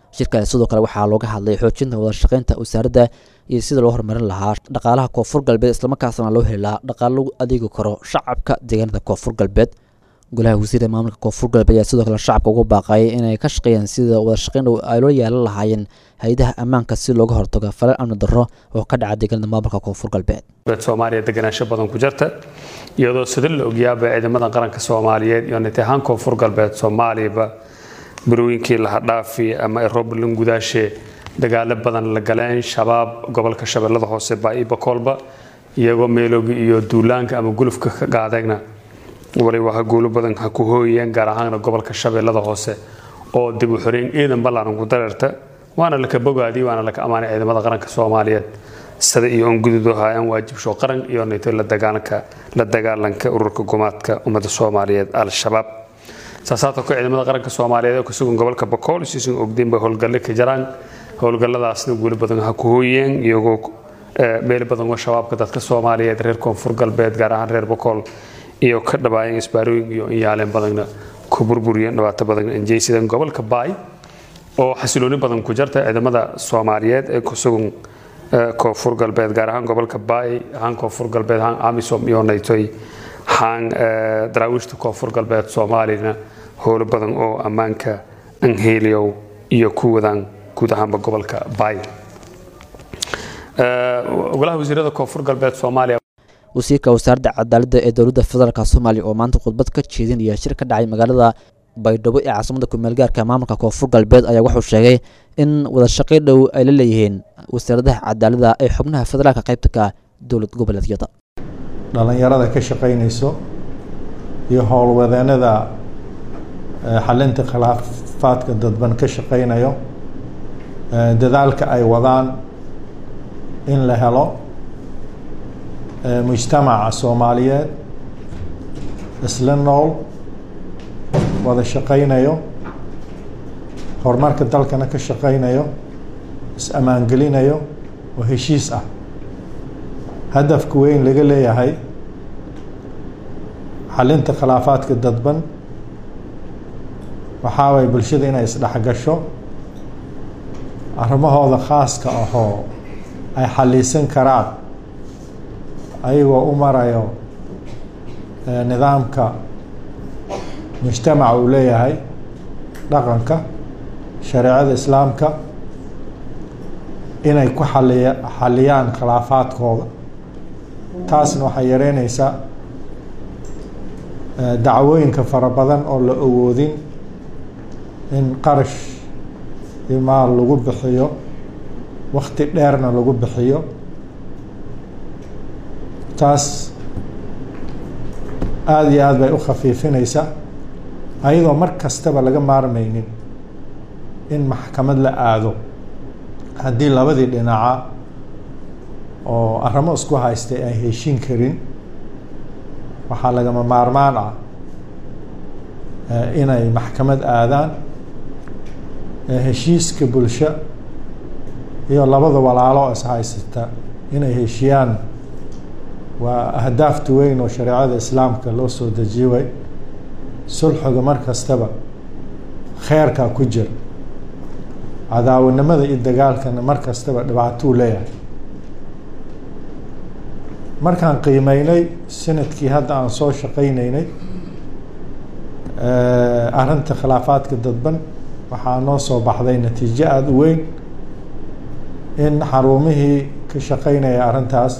shirkaas sidoo kale waxaa looga hadlay xoojinta wadashaqeynta wasaaradda iyo sida loo horumarin lahaa dhaqaalaha koonfur galbeed islamarkaasna loo heli lahaa dhaqaalo lagu adeegi karo shacabka deegaanada koonfur galbeed golaha wasiirda maamulka koonfur galbeed ayaa sidoo kale shacabka ugu baaqayay inay ka shaqeeyaan sida wadashaqeyn dhow ay loo yeelan lahaayeen hay-adaha ammaanka si looga hortago falal amni darro oo ka dhaca deegaanada maamulka koonfur galbeed soomaaliya deganaansho badan ku jirta iyadoo sida la ogyaaba ciidamada qaranka soomaaliyeed iyo niti ahaan koonfur galbeed soomaaliyaba barooyinkii lahadhaafi ama rooblan gudaashe dagaalo badan la galeen shabaab gobolka shabeellada hoose baa-iba koolba iyagoo meelooga iyo duulaanka ama gulufka ka qaadayna waliba ha guulo badan ha ku hooyeen gaar ahaana gobolka shabeellada hoose oo dib u xoreyn ciidan ballaaran ku dareerta waana laka bogaadii waana laka ammaanay ciidamada qaranka soomaaliyeed sida iyo on gududo haayaan waajibsho qaran iyo nito la dagaalanka la dagaalanka ururka gumaadka ummadda soomaaliyeed al-shabaab saasaatoo ka ciidamada qaranka soomaaliyeed oo kasugan gobolka bakool siisun ogdiin bay howlgalle ka jaraan howlgalladaasna guulo badan ha ku hooyeen iyagoo meel badan oo shabaabka dadka soomaaliyeed reer koonfur galbeed gaar ahaan reer bakool iyo ka dhabaayeen isbaarooyin iyo inyaaleen badanna ku burburiyeen dhibaato badan injeysidan gobolka baay oo xasilooni badan ku jarta ciidamada soomaaliyeed ee kusugan koonfur galbeed gaar ahaan gobolka baay ahaan koonfur galbeed ahaan amisom iyo naytoy ahaan daraawiishta koonfur galbeed soomaaliyana howlo badan oo ammaanka anheliyow iyo ku wadaan guud ahaanba gobolka baay golaha wasiirada koonfur galbeed soomaaliya wasiirka wasaaradda cadaaladda ee dowladda federaalk soomaaliya oo maanta khudbad ka jeedinaya shir ka dhacay magaalada baydhabo ee caasimada kumeelgaarka maamulka koonfur galbeed ayaa wuxuu sheegay in wadashaqay dhow ay la leeyihiin wasaaradaha cadaaladda ee xubnaha federaalka qaybta ka dowlad goboleedyada dhallinyarada ka shaqaynayso iyo howlwadeenada xalinta khilaafaadka dadban ka shaqaynayo dadaalka ay wadaan in la helo mujtamaca soomaaliyeed isla nool wada shaqaynayo horumarka dalkana ka shaqaynayo is-ammaangelinayo oo heshiis ah hadafka weyn laga leeyahay xalinta khilaafaadka dadban waxaa waye bulshada inay isdhexgasho arrimahooda khaaska ahoo ay xaliisan karaan ayagoo u marayo nidaamka mujtamaca uu leeyahay dhaqanka shareecada islaamka inay ku xaliya xaliyaan khilaafaadkooda taasna waxay yareynaysaa dacwooyinka fara badan oo la awoodin in qarash iyo maal lagu bixiyo wakti dheerna lagu bixiyo taas aada iyo aada bay u khafiifinaysaa ayadoo mar kastaba laga maarmaynin in maxkamad la aado haddii labadii dhinaca oo arrimo isku haystay ay heshin karin waxaa lagama maarmaan ah inay maxkamad aadaan heshiiska bulsho iyo labada walaalo oo ishaysata inay heshiyaan waa ahdaafta weyn oo shareecada islaamka loo soo dejiye way sulxiga mar kastaba kheerkaa ku jira cadaawanimada iyo dagaalkana mar kastaba dhibaatuu leeyahay markaan qiimeynay sanadkii hadda aan soo shaqaynaynay arrinta khilaafaadka dadban waxaa noo soo baxday natiijo aada u weyn in xarumihii ka shaqaynaya arrintaas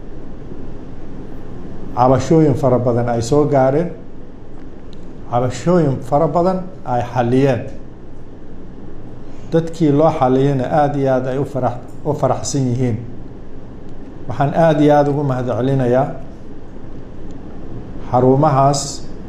cabashooyin fara badan ay soo gaareen cabashooyin fara badan ay xaliyeen dadkii loo xaliyana aada iyo aada ay ufara u faraxsan yihiin waxaan aada iyo aada ugu mahad celinayaa xarumahaas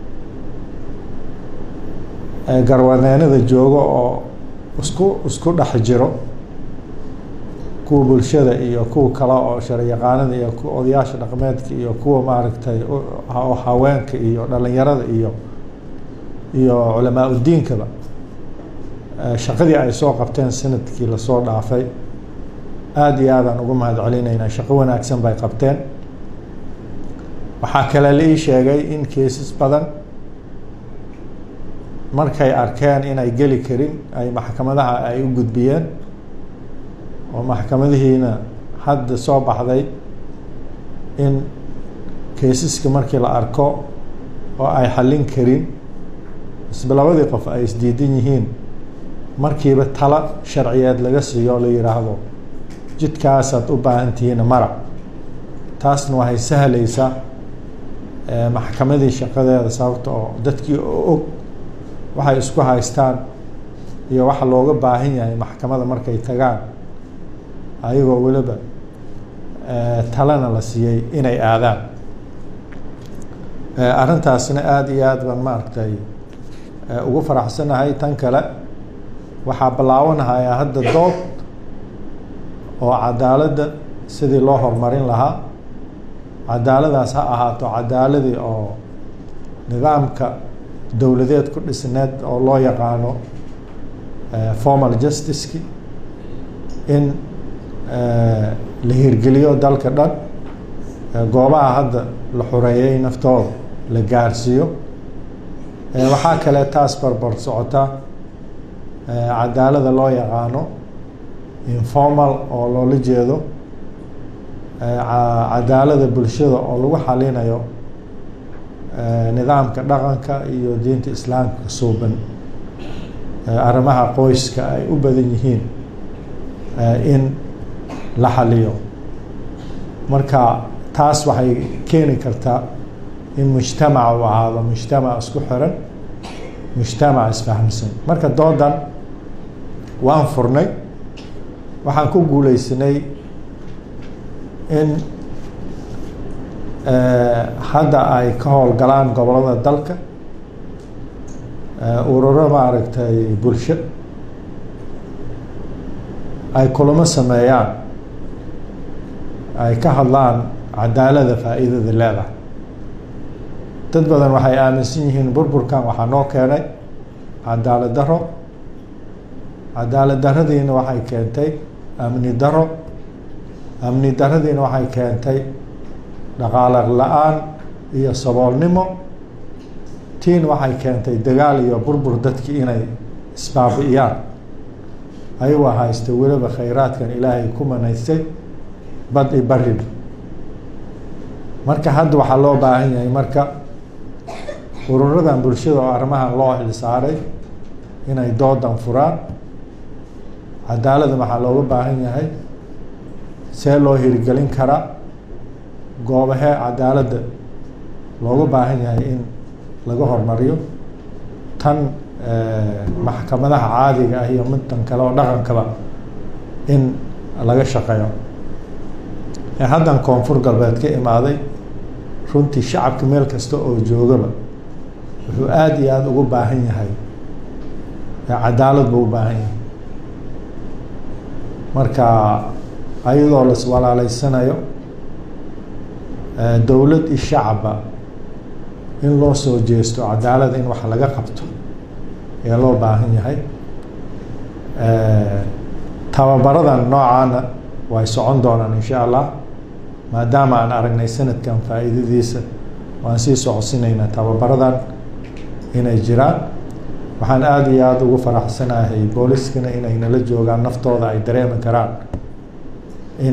garwadeenada jooga oo isku isku dhex jiro kuwa bulshada iyo kuwa kale oo sharyaqaanada iyo kuwa odayaasha dhaqmeedka iyo kuwa maaragtay oo haweenka iyo dhalinyarada iyo iyo culamaa udiinkaba shaqadii ay soo qabteen sanadkii lasoo dhaafay aada iyo aadaan ugu mahad celinaynaa shaqo wanaagsan bay qabteen waxaa kale la ii sheegay in keesas badan markay arkeen inay geli karin ay maxkamadaha ay u gudbiyeen oo maxkamadihiina hadda soo baxday in kaysaska markii la arko oo ay xallin karin isba labadii qof ay isdiidan yihiin markiiba talo sharciyeed laga siiyo oo la yidhaahdo jidkaasaad u baahan tihiin mara taasna waxay sahlaysaa maxkamadii shaqadeeda sababta oo dadkii oo og waxay isku haystaan iyo waxa looga baahan yahay maxkamada markay tagaan ayagoo weliba talena la siiyey inay aadaan arrintaasna aada iyo aad baan maaragtay ugu faraxsanahay tan kale waxaa bilaawanahayaa hadda dood oo cadaaladda sidii loo horumarin lahaa cadaaladaas ha ahaato cadaaladii oo nidaamka dowladeed ku dhisneed oo loo yaqaano formal justiceki in la hirgeliyo dalka dhan goobaha hadda la xureeyay naftooda la gaarsiiyo waxaa kale taas barbar socota cadaalada loo yaqaano informal oo loola jeedo cadaalada bulshada oo lagu xalinayo nidaamka dhaqanka iyo diinta islaamka suuban arrimaha qoyska ay u badan yihiin in la xaliyo marka taas waxay keeni kartaa in mujtamaca uu ahaado mujtamac isku xiran mujtamac isfahamsan marka doodan waan furnay waxaan ku guuleysanay in hadda ay ka howlgalaan gobolada dalka ururo maaragtay bulsho ay kulamo sameeyaan ay ka hadlaan cadaalada faa'iidada leedahay dad badan waxay aaminsan yihiin burburkan waxaa noo keenay cadaalad daro cadaalad daradiina waxay keentay amni daro amni daradiina waxay keentay dhaqaale la-aan iyo saboolnimo tiin waxay keentay dagaal iyo burbur dadkii inay isbaabi'iyaan ayagoo haysta weliba khayraadkan ilaahay ku manaystay bad i bariba marka hadda waxaa loo baahan yahay marka ururadan bulshada oo arrimahan loo xilsaaray inay doodan furaan cadaalada waxaa looga baahan yahay see loo hirgelin karaa goobahee cadaaladda looga baahan yahay in laga hormariyo tan maxkamadaha caadiga ah iyo midtan kale oo dhaqankaba in laga shaqeeyo haddan koonfur galbeed ka imaaday runtii shacabka meel kasta oo joogaba wuxuu aada iyo aada ugu baahan yahay cadaalad buu u baahan yahay marka ayadoo las walaaleysanayo dowlad iyo shacabba in loo soo jeesto cadaalad in wax laga qabto ee loo baahan yahay tababaradan noocaana way socon doonaan insha allah maadaama aan aragnay sanadkan faa'iidadiisa waan sii socodsinaynaa tababaradan inay jiraan waxaan aada iyo aada ugu faraxsanahay booliskana inay nala joogaan naftooda ay dareemi karaan in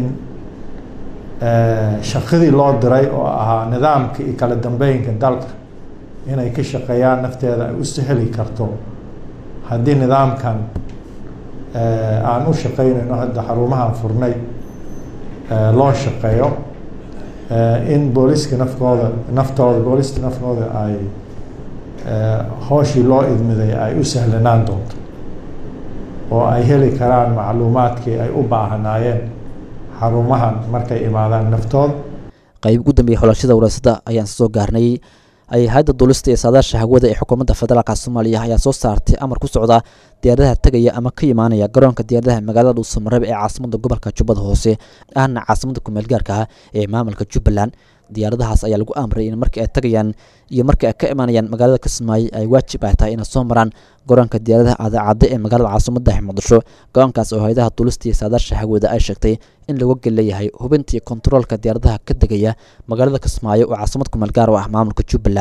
shaqadii loo diray oo ahaa nidaamka iyo kala dambeynka dalka inay ka shaqeeyaan nafteeda ay u sahli karto haddii nidaamkan aan u shaqeynayno hadda xarumahan furnay loo shaqeeyo in booliska nafkooda naftooda booliska naftooda ay hooshii loo idmiday ay u sahlanaan doonto oo ay heli karaan macluumaadkii ay u baahanaayeen xarumahan markay imaadaan naftooda qayb ugu dambeeyay xulashada waraasada ayaan soo gaarnay ay hay-adda duulista ee saadaasha hawada ee xukuumadda federaalka soomaaliya ayaa soo saartay amar ku socda diyaaradaha tegaya ama ka imaanaya garoonka diyaaradaha magaalada dhuusamareeb ee caasimada gobolka jubbada hoose ahna caasimada kumeel gaarka ah ee maamulka jubbaland diyaaradahaas ayaa lagu amray in markii ay tagayaan iyo markii ay ka imaanayaan magaalada kismaayo ay waajib ay tahay inay soo maraan garoonka diyaaradaha adaacadde ee magaalada caasimada muqdisho go-aankaas oo hay-adaha duulista iyo saadaasha hawada ay sheegtay in lagu geleeyahay hubintii kontaroolka diyaaradaha ka degaya magaalada kismaayo oo caasimad kumeel gaar u ah maamulka jubbaland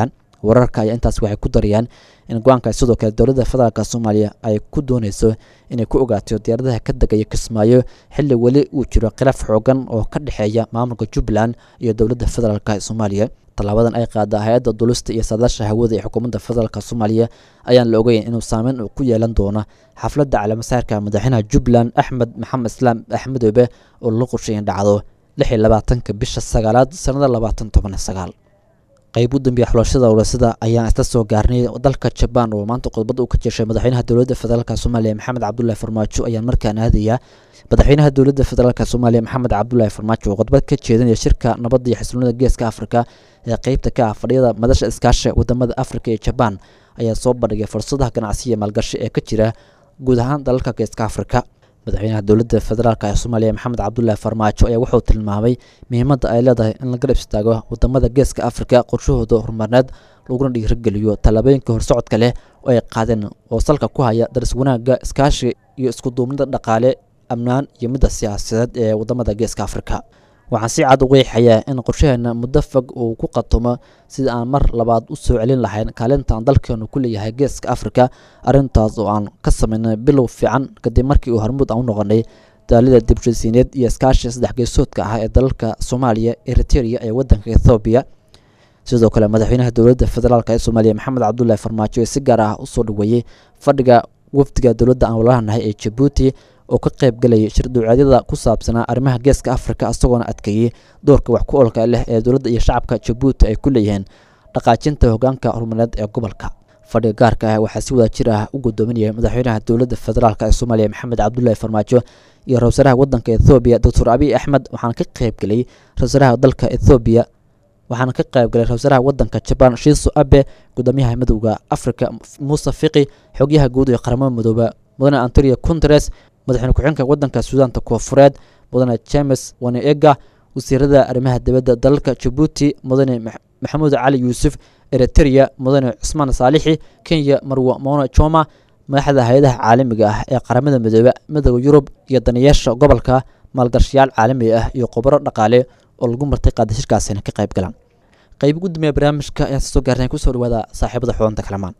wararka ayaa intaas waxay ku darayaan in go-aanka sidoo kale dowladda federaalk soomaaliya ay ku dooneyso inay ku ogaato diyaaradaha ka degaya kismaayo xilli weli uu jiro khilaaf xoogan oo ka dhexeeya maamulka jubbaland iyo dowladda federaalk soomaaliya tallaabadan ay qaada hay-adda dulista iyo saadaasha hawada ee xukuumadda federaalk soomaaliya ayaan la ogeyn inuu saameyn uu ku yeelan doono xafladda calaamasaarka madaxweynaha jubbaland axmed maxamed islaam axmedoobe oo la qorshay in dhacdo lix iyo labaatanka bisha sagaalaad sanada labaatan toban sagaal qayb u dambeeya xulashada owlasada ayaan isla soo gaarnay dalka jabaan oo maanta khudbad uu ka jeeshay madaxweynaha dowladda federaalk soomaaliya maxamed cabdulaahi farmaajo ayaan markaan aadaya madaxweynaha dowladda federaalk soomaaliya maxamed cabdulaahi farmaajo oo khudbad ka jeedinaya shirka nabadda iyo xisloonida geeska afrika ee qeybta ka ah fadhiyada madasha iskaasha wadamada afrika iyo jabaan ayaa soo bandhigay fursadaha ganacsi iyo maalgashi ee ka jira guud ahaan dalalka geeska afrika madaxweynaha dowladda federaalk ee soomaaliya maxamed cabdulaahi farmaajo ayaa wuxuu tilmaamay muhiimadda ay leedahay in la garab istaago wadamada geeska afrika qorshahooda horumarneed laguna dhiirigeliyo tallaabooyinka horsocodka leh oo ay qaadeen oo salka ku haya daris wanaagga iskaashi iyo iskuduubnida dhaqaale amnaan iyo midda siyaasadeed ee wadamada geeska afrika waxaan si cad u qeexayaa in qorshaheena muddo fog uu ku qatomo sida aan mar labaad u soo celin lahayn kaalinta aan dalkeenu ku leeyahay geeska afrika arrintaas oo aan ka samaynay bilow fiican kadib markii uu hormuud aan u noqonay daalida dibshasiineed iyo iskaashi saddex geesoodka ah ee dalalka soomaaliya eriteria ee wadanka ethoobiya sidoo kale madaxweynaha dowladda federaalk ee soomaaliya maxamed cabdulaahi farmaajo ee si gaar ah usoo dhaweeyey fadhiga wafdiga dowladda aan walaalanahay ee jabuuti oo ka qayb galayay shir duucaadyada ku saabsanaa arrimaha geeska afrika isagoona adkeeyey doorka wax ku olka leh ee dowladda iyo shacabka jabuuti ay ku leeyihiin dhaqaajinta hogaanka horumareed ee gobolka fadhiga gaarka ah waxaa si wada jir ah u gudoominayay madaxweynaha dowladda federaalk ee soomaaliya maxamed cabdulaahi farmaajo iyo ra-iisaraha wadanka ethoobiya doctor abiy axmed waxaana ka qayb galay ra-iisaraha dalka ethoobiya waxaana ka qayb galay ra-iisaraha wadanka jabaan shiiso abe gudoomiyaha midowda afrika muuse fiqi xogyaha guud ee qaramada midooba mudane antonio conteres madaxweyne ku-xigeenka wadanka suudaanta koofureed mudane james waneega wasiirada arrimaha dibadda dalalka jabuuti mudane maxamuud cali yuusuf eriteria mudane cusmaan saalixi kenya marwo mona joma madaxda hay-adaha caalamiga ah ee qaramada midoobe midooda yurub iyo danayaasha gobolka maalgashayaal caalami ah iyo khubaro dhaqaale oo lagu martay qaada shirkaasina ka qayb galaan qayb ugu dambeeya barnaamijka ayaan soo gaarnay kusoo dhawaada saaxiibada xudanta kalamaan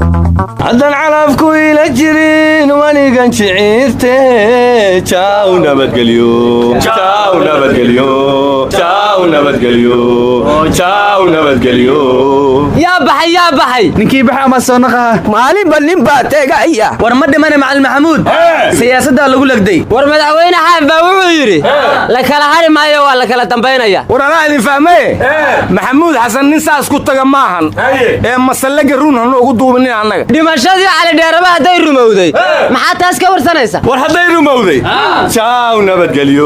haddaan calafku ila jirin wanigan jiciirte jaw nabadgelyo jaw nabadgelyo jaw nabadgelyo jaw nabadgelyo yaa baxay yaa baxay ninkii baxa ama soo naqaa maalinba nin baa teegaya war ma dhimane macalin maxamuud siyaasaddaa lagu legday war madaxweyne xaaf baa wuxuu yidhi la kala hari maayo waa la kala dambaynaya war anaa idin fahmaye maxamuud xasan nin saas ku taga maahan ee masallaga run hanu ugu duubinin annaga dhimashadii calidheeraba hadday rumowday maxaa taas ka warsanaysa war hadday rumowday jaw nabadgelyo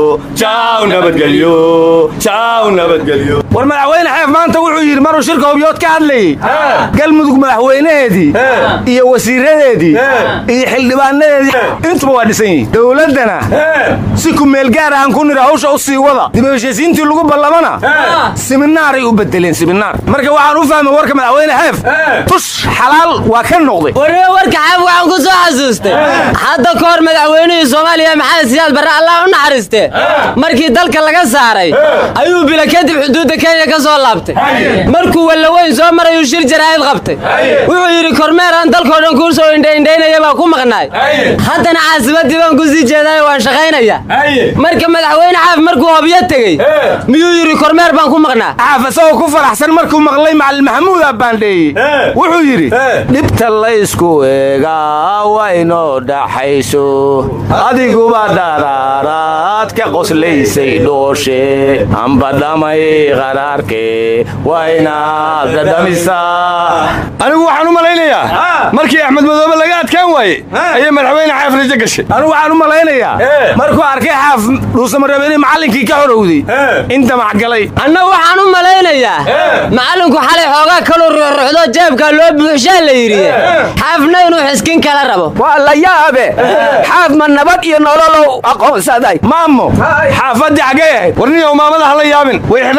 jaw nabadgelyo jaw nabadgelyo war madaxweyne xeef maanta wuxuu yidhi maruu shirka hubyood ka hadlayey galmudug madaxweynaheedii iyo wasiiradeedii iyo xildhibaanadeedii intuba waa dhisan yihiin dowladdana si kumeel gaar ahan ku nira hawsha u sii wada dib u heshiisiintii lagu ballamana siminaaray u bedeleen siminaar marka waxaan u fahmay warka madaxweyne xeef tush xalaal waa ka noqday warniba warka xaaf waxaan ku soo xasuustay hadda ka hor madaxweynihii soomaaliya maxamed siyaad barre allah u naxariistee markii dalka laga saaray ayuu bila kadib xuduudda kenya ka soo laabtay markuu wallaweyn soo marayuu shir jaraa'id qabtay wuxuu yidhi kormeeraan dalkao dhan kuu soo indhaindhaynaya baa ku maqnaay haddana caasimaddii baan ku sii jeedaayo waan shaqaynaya marka madaxweyne xaaf markuu hobyo tegey miyuu yidhi kormeer baan ku maqnaa xaaf isagoo ku faraxsan markuu maqlay macalin maxamuudaa baandheeyey wuxuu yidhi dhibta laysku eegaa waynoo dhaxayso adiguba dharaaraad ka qoslaysay dhooshe amba dhamay qaraarke waa inaad dhadhamisaa anigu waxaan u malaynayaa markii axmed madoobe laga adkaan waaye ayay madaxweyne xaaf rajo gashay anigu waxaan u malaynayaa markuu arkay xaaf dhuusamareebeni macallinkii ka horowday in damac galay anna waxaan u malaynayaa macallinku xalay xoogaa kaluu ruxruxdo jeebkaa loo buuxshaa la yidhi xaafna inuu xiskin kala rabo waa la yaabe xaaf ma nabad iyo nololow aqoonsaday maamo xaafaddii xaggay ahayd warniyow maamada hala yaabin way xidhnaan jirto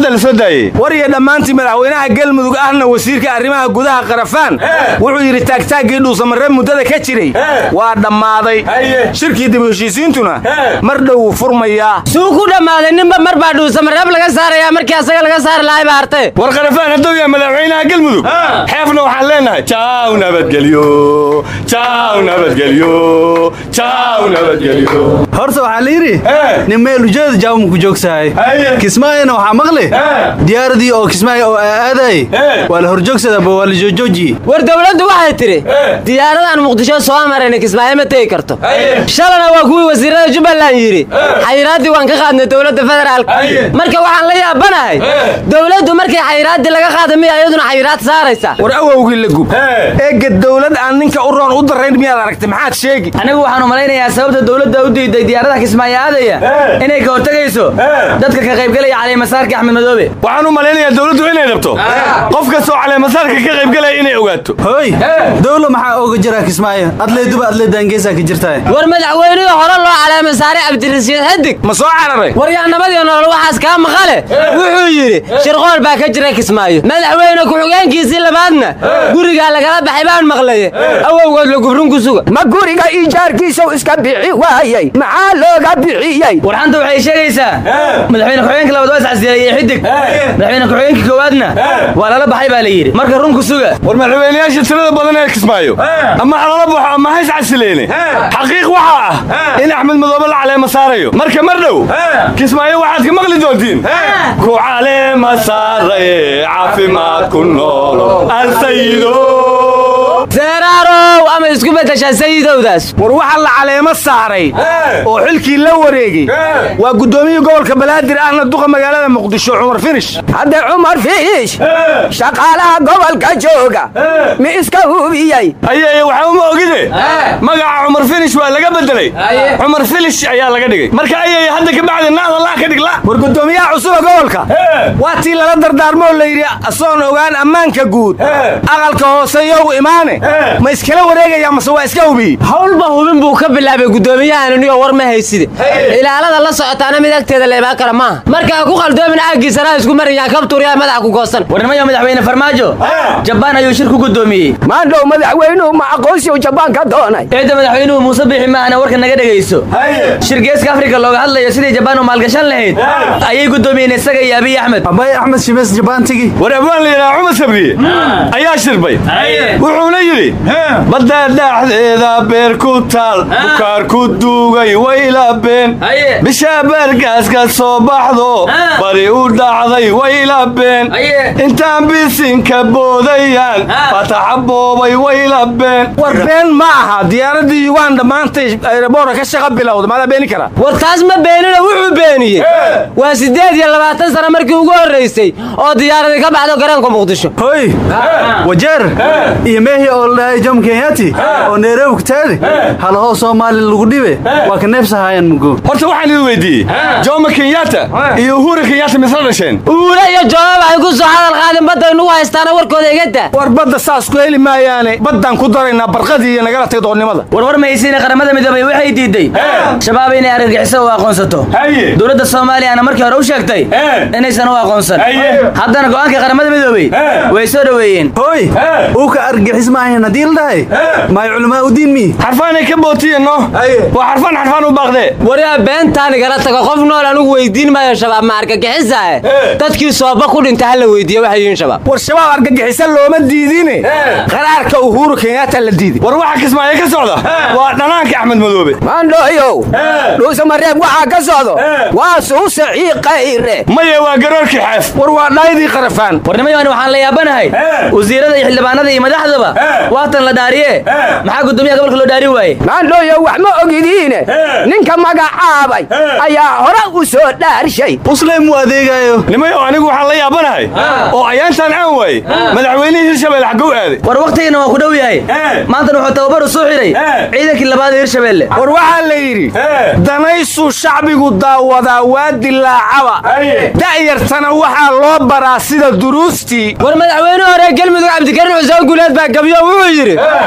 hadda la soo daayey war iyo dhammaantii madaxweynaha galmudug ahna wasiirka arrimaha gudaha qarafaan wuxuu yidhi taagtaaggii dhuusamaree muddada ka jiray waa dhammaaday shirkii dib u heshiisiintuna mar dhow wuu furmayaa suu ku dhammaaday ninba mar baa dhuusamareeb laga saarayaa markii asaga laga saari lahay baa hartay war qarafaan hadduu yahay madaxweynaha galmudug xeefna waxaan leenahay jaaw nabadgelyo jaaw nabadgelyo jaaw nabadgelyo horta waxaa la yidhi nin meel ujeeda jaawma ku joogsahay kismaayona waxaa maqli diyaaradii oo kismaayo oo aadaayey waa la horjoogsadaba waa la joojoojiye war dowladdu waxay tidhi diyaaradan muqdisho soo marayna kismaayo ma tegi karto shalana waa kuwii wasiirada jubbaland yidhi xayiraaddii waan ka qaadnay dowladda federaalka marka waxaan la yaabanahay dowladdu markay xayiraaddii laga qaada miya iyaduna xayiraad saaraysa war awowgii la gub eega dowlad aan ninka u roon u darayn miyaad aragtay maxaad sheegi anigu waxaan u malaynayaa sababta dowladda u diiday diyaaradaha kismaayo aadaya inay ka hortegayso dadka ka qaybgelaya caleemasaarka axmed madoobe waxaan u malaynayaa dowladdu inay rabto qof kastoo caleemasaarka ka qaybgelaya inay ogaato hooy dowla maxaa ooga jira kismaayo adlee duba adlee daangeesaa ka jirtaa war madaxweynihii hore loo caleema saaray cabdirasiid xadig ma soo cararay war yaa nabadiyo nolol waxaas kaa maqale wuxuu yidhi shirqool baa ka jira kismaayo madaxweyne ku-xigeenkiisii labaadna gurigaa lagala baxay baan maqlaye awowgood la gubrun ku suga ma guriga ijaarkiisau iska bixi waayey maxaa looga bixiyey warxanta waxay sheegaysaa madaxweyne ku-xigeenka labaad waa iscasiilay iyo xidig madaxweyne ku-xigeenka koowaadna waa lala baxay baa la yidhi marka run ku suga war madaxweynayaasha tirada badan ee kismaayo ama halala baxo ama hays casileene xaqiiq waxaa ah in axmed madoobe la caleema saarayo marka mar dhow kismaayo waxaad ka maqli doontiin ku caleema saaraye caafimaad ku noolo alsayido seeraarow ama isku beddeshaa sayidowdaas war waxaa la caleemo saaray oo xilkii la wareegey waa guddoomiyii gobolka banaadir ahna duqa magaalada muqdisho cumar finish hadde cumar fiish shaqaalaha gobolka jooga mi iska hubiyey ayay waxba ma ogide magaca cumar finish waa laga bedelay cumar filish ayaa laga dhigay marka ayay hadda ka bacdi naada laa ka dhigla war guddoomiyaha cusuba gobolka waa tii lala dardaarmoo la yidhi asoon ogaan ammaanka guud aqalka hoose yow imaane ma iskala wareegaya mase waa iska hubiyey howlba hubin buu ka bilaabay guddoomiyahan inigo war ma hayside ilaalada la socotaana mid agteeda la imaan kara maaha marka ha ku qaldoomin aaggiisana isku marayaan kabtuuryaa madaxa ku goosan warnimayo madaxweyne farmaajo jabaan ayuu shir ku guddoomiyey maandhow madaxweynuhu ma aqoonsiu jabaan ka doonay ciidda madaxweynuhu muuse biixi maahana warka naga dhegayso shir geeska afrika looga hadlayo sidii jabaan u maalgashan lahayd ayay guddoomiyeen isaga iyo abiy axmed abay axmed shimees jabaan tigi war abwaan la yidhaha cumar sabriye ayaa shirbay wuxuuna yidhi badda dhexdeeda beer ku taal bukaar ku duugay wayla been bisha beergaas ka soo baxdo bari u dhacday wayla been intaan bisinka boodayaan fataxa boobay wayla been war been ma aha diyaaradii uganda maantay ayraboorka ka shaqa bilowda maadaa beeni kara war taas ma beenina wuxuu beeniyey waa siddeed iyo labaatan sano markii ugu horraysay oo diyaaradii ka baxdo garoonka muqdisho hoy wajeer iyo meehi oo ladhahay jom kenyati oo nairobi kutaadi halahoo soomaali lagu dhibe waa ka neebsahaayaan mugo horta waxaan idin weydiiyey jomo kenyatta iyo uhura kenyatta misla dhasheen uule iyo jooma waxay ku soo hadal qaadeen badda inugu haystaana warkooda iga daa war badda saas ku heli maayaane baddaan ku daraynaa barqadii iyo nagala tag doonnimada warwar mahaysiina qaramada midoobay waxay diiday shabaab inay argagixiso u aqoonsato dowladda soomaaliyana markii hore u sheegtay inaysan u aqoonsan haddana go'aanka qaramada midoobey way soo dhoweeyeen hoy uu ka argixis maahayn haddii la dhahay maay culamaa udiin mi xarfaanay ka bootiyen no waa xarfaan xarfaan u baaqdee waryaa beentaan igala tago qof nool anugu weydiin maayo shabaab ma argagixisae dadkii sooba ku dhinta ha la weydiiye waxay yihiin shabaab war shabaab argagixisa looma diidine qaraarka uhuru kenyatta la diiday war waxa kismaayo ka socda waa dhanaanka axmed madoobe maandhooyow dhuusamareeb waxaa ka socdo waa suuse ciiqayre maye waa garoorkii xeef war waa dhaydii qarafaan warnimayoani waxaan la yaabanahay wasiirada iyo xildhibaanada iyo madaxdaba waatan la dhaariye maxaa guddoomiyaha gobolka loo dhaari waaye maandhooyow wax ma ogidiine ninka magacaabay ayaa hore u soo dhaarshay muslim u adeegayo nimayo anigu waxaan la yaabanahay oo ayaantaan aan waaye madaxweynihii hirshabelle xagow aaday war wakhtigiina waa ku dhow yahay maantana wuxuu tababar u soo xidhay ciidankii labaad ee hirshabelle war waxaa la yidhi danaysu shacbigu daawadaa waa dilaacaba da'yartana waxaa loo baraa sida duruustii war madaxweyne hore galmudug cabdikarin xuseen guuleed baa gabyo wuxuu yidhi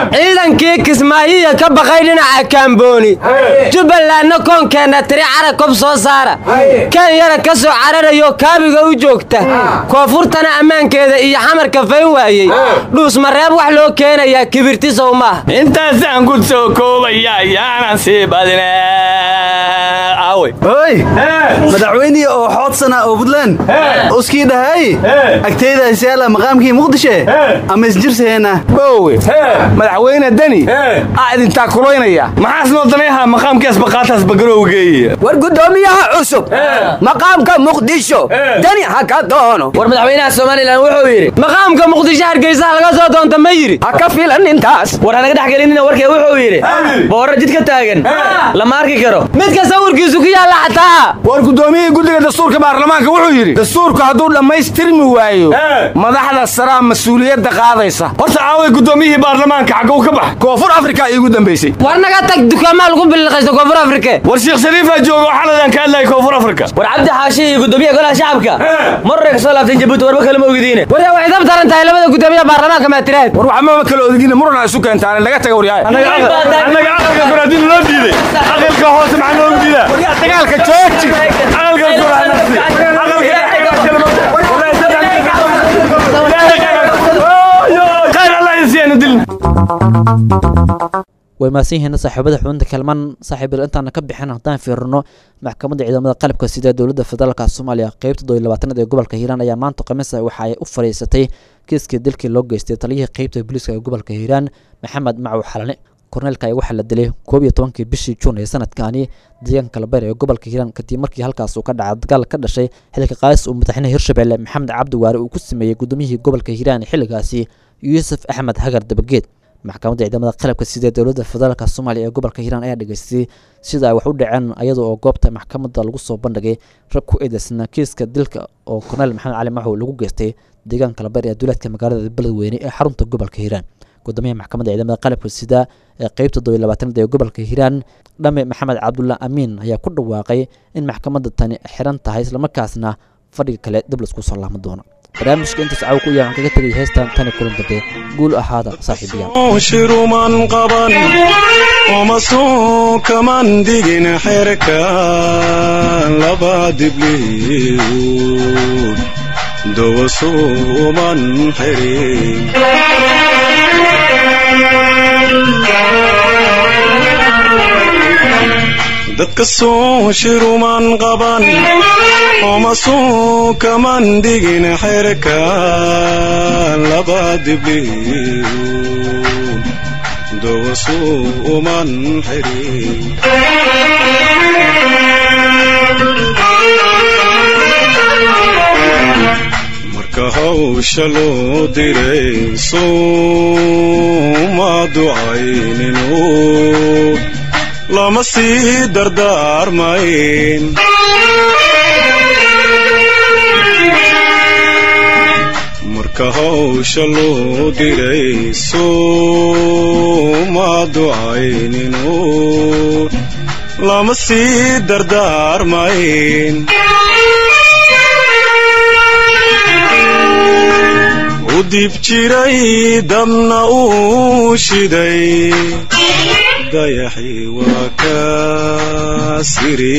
ammaankii kismaayiya ka baqay dhinaca kaambooni jubbalandna koonkeenna tiri cara kob soo saara kenyana ka soo cararayo kaabiga u joogta koonfurtana ammaankeeda iyo xamarka fayn waayey dhuusmareeb wax loo keenayaa kibirtisow maaha intaasaan ku soo koobaya yaanan sii badine aawe oy madaxweynihii oo xoodsana oo buntland uskii dhahay agteydaas yaala maqaamkii muqdishe ama isjirseena boowe madaxweyne deni aa idintaa kulaynaya maxaas noo daneeha maqaamkaas baqaataas bagarowgeeya war guddoomiyaha cusub maqaamka muqdisho deni ha ka doono war madaxweynaha somalilan wuxuu yidhi maqaamka muqdisho hargeysa laga soo doonta ma yidhi ha ka filan intaas war hanaga dhex gelinina warkee wuxuu yidhi boorro jid ka taagan lama arki karo midka sawirkiisu ku yaalla xataa war guddoomiyihii guddiga dastuurka baarlamaanka wuxuu yidhi dastuurku hadduu dhammaystirmi waayo madaxda saraa mas-uuliyadda qaadaysa horta aaway guddoomiyihii baarlamaanka xaggow ka bax koonfur afrika iigu dambaysay war naga tag dukaamaa lagu biliqaysta koonfur afrike war sheekh shariifaa jooga xaladan ka hadlaya koonfur afrika war cabdi xaashi iyo guddoomiyaha golaha shacabka marray ka soo laabteen jabuuti warba kale ma ogdiine war yaa way dab daran tahay labada guddoomiyaha baarlamaanka maatiraad war waxmama kala odigina murana isu keentaan naga taga waryahay annaga aqalka baraadiin loo diiday aqalka hoose maxaa noogu diidaa dagaalka jooji aqalka khayr allah insiyaanu dilin way maasan yihiin saaxiibada xubinta kalman saaxiibil intaana ka bixin haddaan fiirino maxkamadda ciidamada qalabka sida dowladda federaalka soomaaliya qeybta doy labaatanaad ee gobolka hiiraan ayaa maanta khamiisa waxa ay u fadhiisatay kiiskii dilkii loo geystay taliyihii qeybta booliiska ee gobolka hiiraan maxamed macow xalane korneelka ayaa waxaa la dilay koob iyo tobankii bishii juun ee sanadkaani deegaanka labeer ee gobolka hiiraan kadib markii halkaas uu ka dhacay dagaal ka dhashay xilka qaadis uu madaxweynaha hirshabelle maxamed cabdi waare uu ku sameeyey gudoomiyihii gobolka hiiraan xilligaasi yuusuf axmed hagar dabageed maxkamadda ciidamada qalabka sida dowladda federaalka soomaaliya ee gobolka hiiraan ayaa dhegeystay sida ay wax u dhaceen iyada oo goobta maxkamadda lagu soo bandhigay rag ku eedeysna kiiska dilka oo korneel maxamed cali maxow lagu geystay deegaanka labeer ee duleedka magaalada beledweyne ee xarunta gobolka hiiraan gudoomiyaha maxkamadda ciidamada qalabka sida ee qeybta dobiy labaatanaad ee gobolka hiiraan dhame maxamed cabdulla amiin ayaa ku dhawaaqay in maxkamadda tani xiran tahay islamarkaasna fadhiga kale dib laisku soo laaman doono barnaamijka intaas caw ku yahan kaga tegay heestan tani kulan dambe guul ahaada saaxiibayaal shiruman qaban omasuu kaman digin xerka laba dibliyu dowasuuman xirin dadka soo shiruman qaban omasuu kaman digin xerka laba dibliyu dowasuuman xirin marka hawsha loo diray sooma ducayninu lama sii dardaarmayn marka hawsha loo diray sooma ducayninu lama sii dardaarmayn u dib jiray dabna uu shiday dayaxii waa ka siri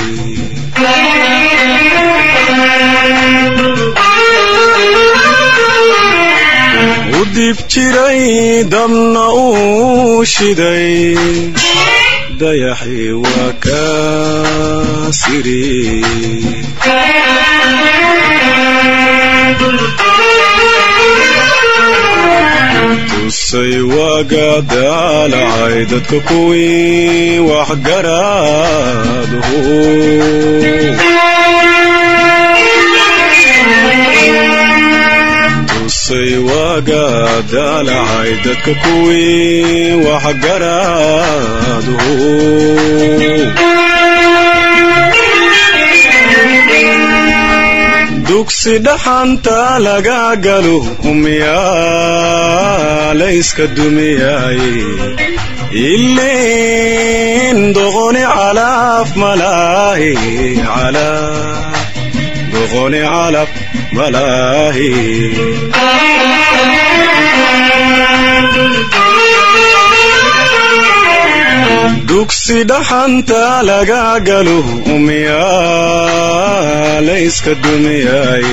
u dib jiray dabna uu shiday dayaxii waa ka siri tusay waaga daalacay dadka kuwii waxgaraadhu tusay waaga daalacay dadka kuwii waxgaraadhu dugsi dhaxanta laga galo umyaa layska dumiyaaye ilin doqoni calaf malaahi doqoni calaf malaahi dugsi dhaxanta laga galo umiyaa layska dumiyay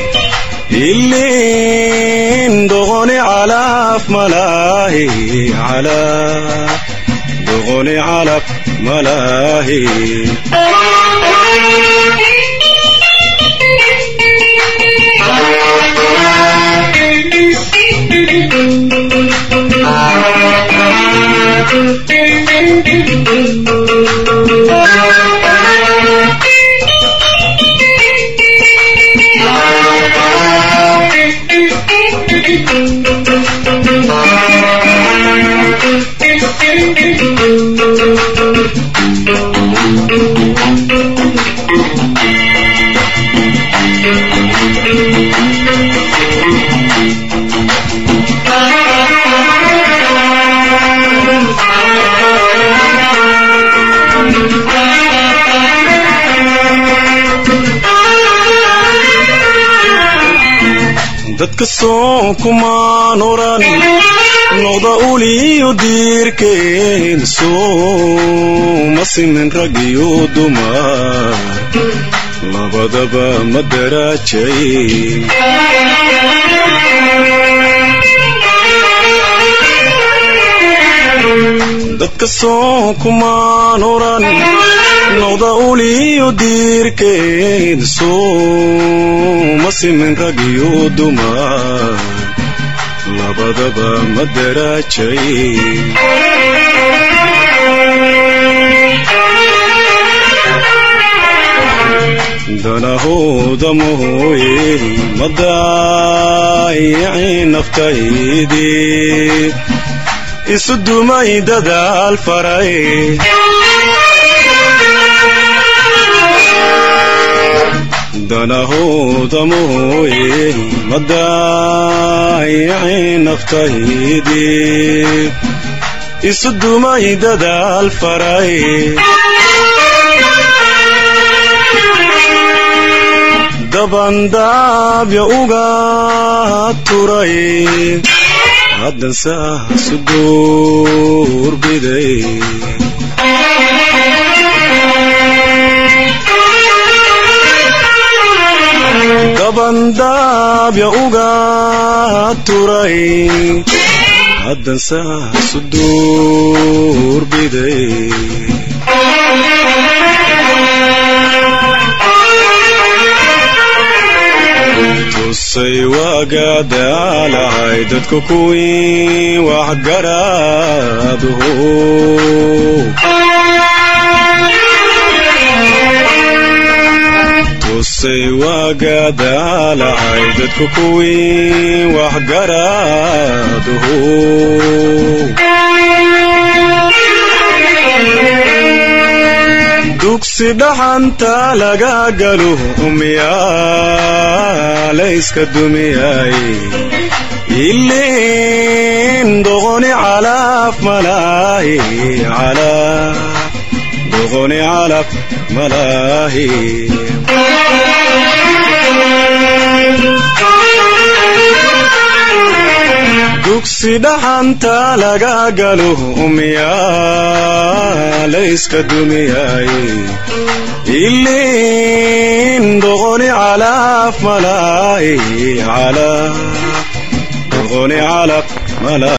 ilin doqoni calaf malaahi calaf doqoni calaf malaahi dadka soo kumaan oran noqda uliyo diirkeen soo ma simin rag iyo dumar labadaba ma daraajay dadka soo kumaan oran noqda uliyo diirkeed soo ma simin rag iyo dumar labadaba ma daraajay danahooda mooye ma daayicin naftaydii isu dumay dadaal faray danahooda mooye ma daayicin naftaydii isu dumay dadaal faray dabandaabya uga turay haddan saasu duurbiday dabandaabya uga turay haddan saasu duurbiday tusay waagadaalahay dadka kuwii waxgaraaduhu tusay waagadaalahay dadka kuwii waxgaraaduhu dugsi dhaxanta laga galo umiyaa layska dumiyay ilin doqoni calaf malaahi calaf doqoni calaf malaahi dugsi dhaxanta laga galo umiyaa layska dumiyay ilin doqoni calaf malaahi calaf doqoni calaf malaahi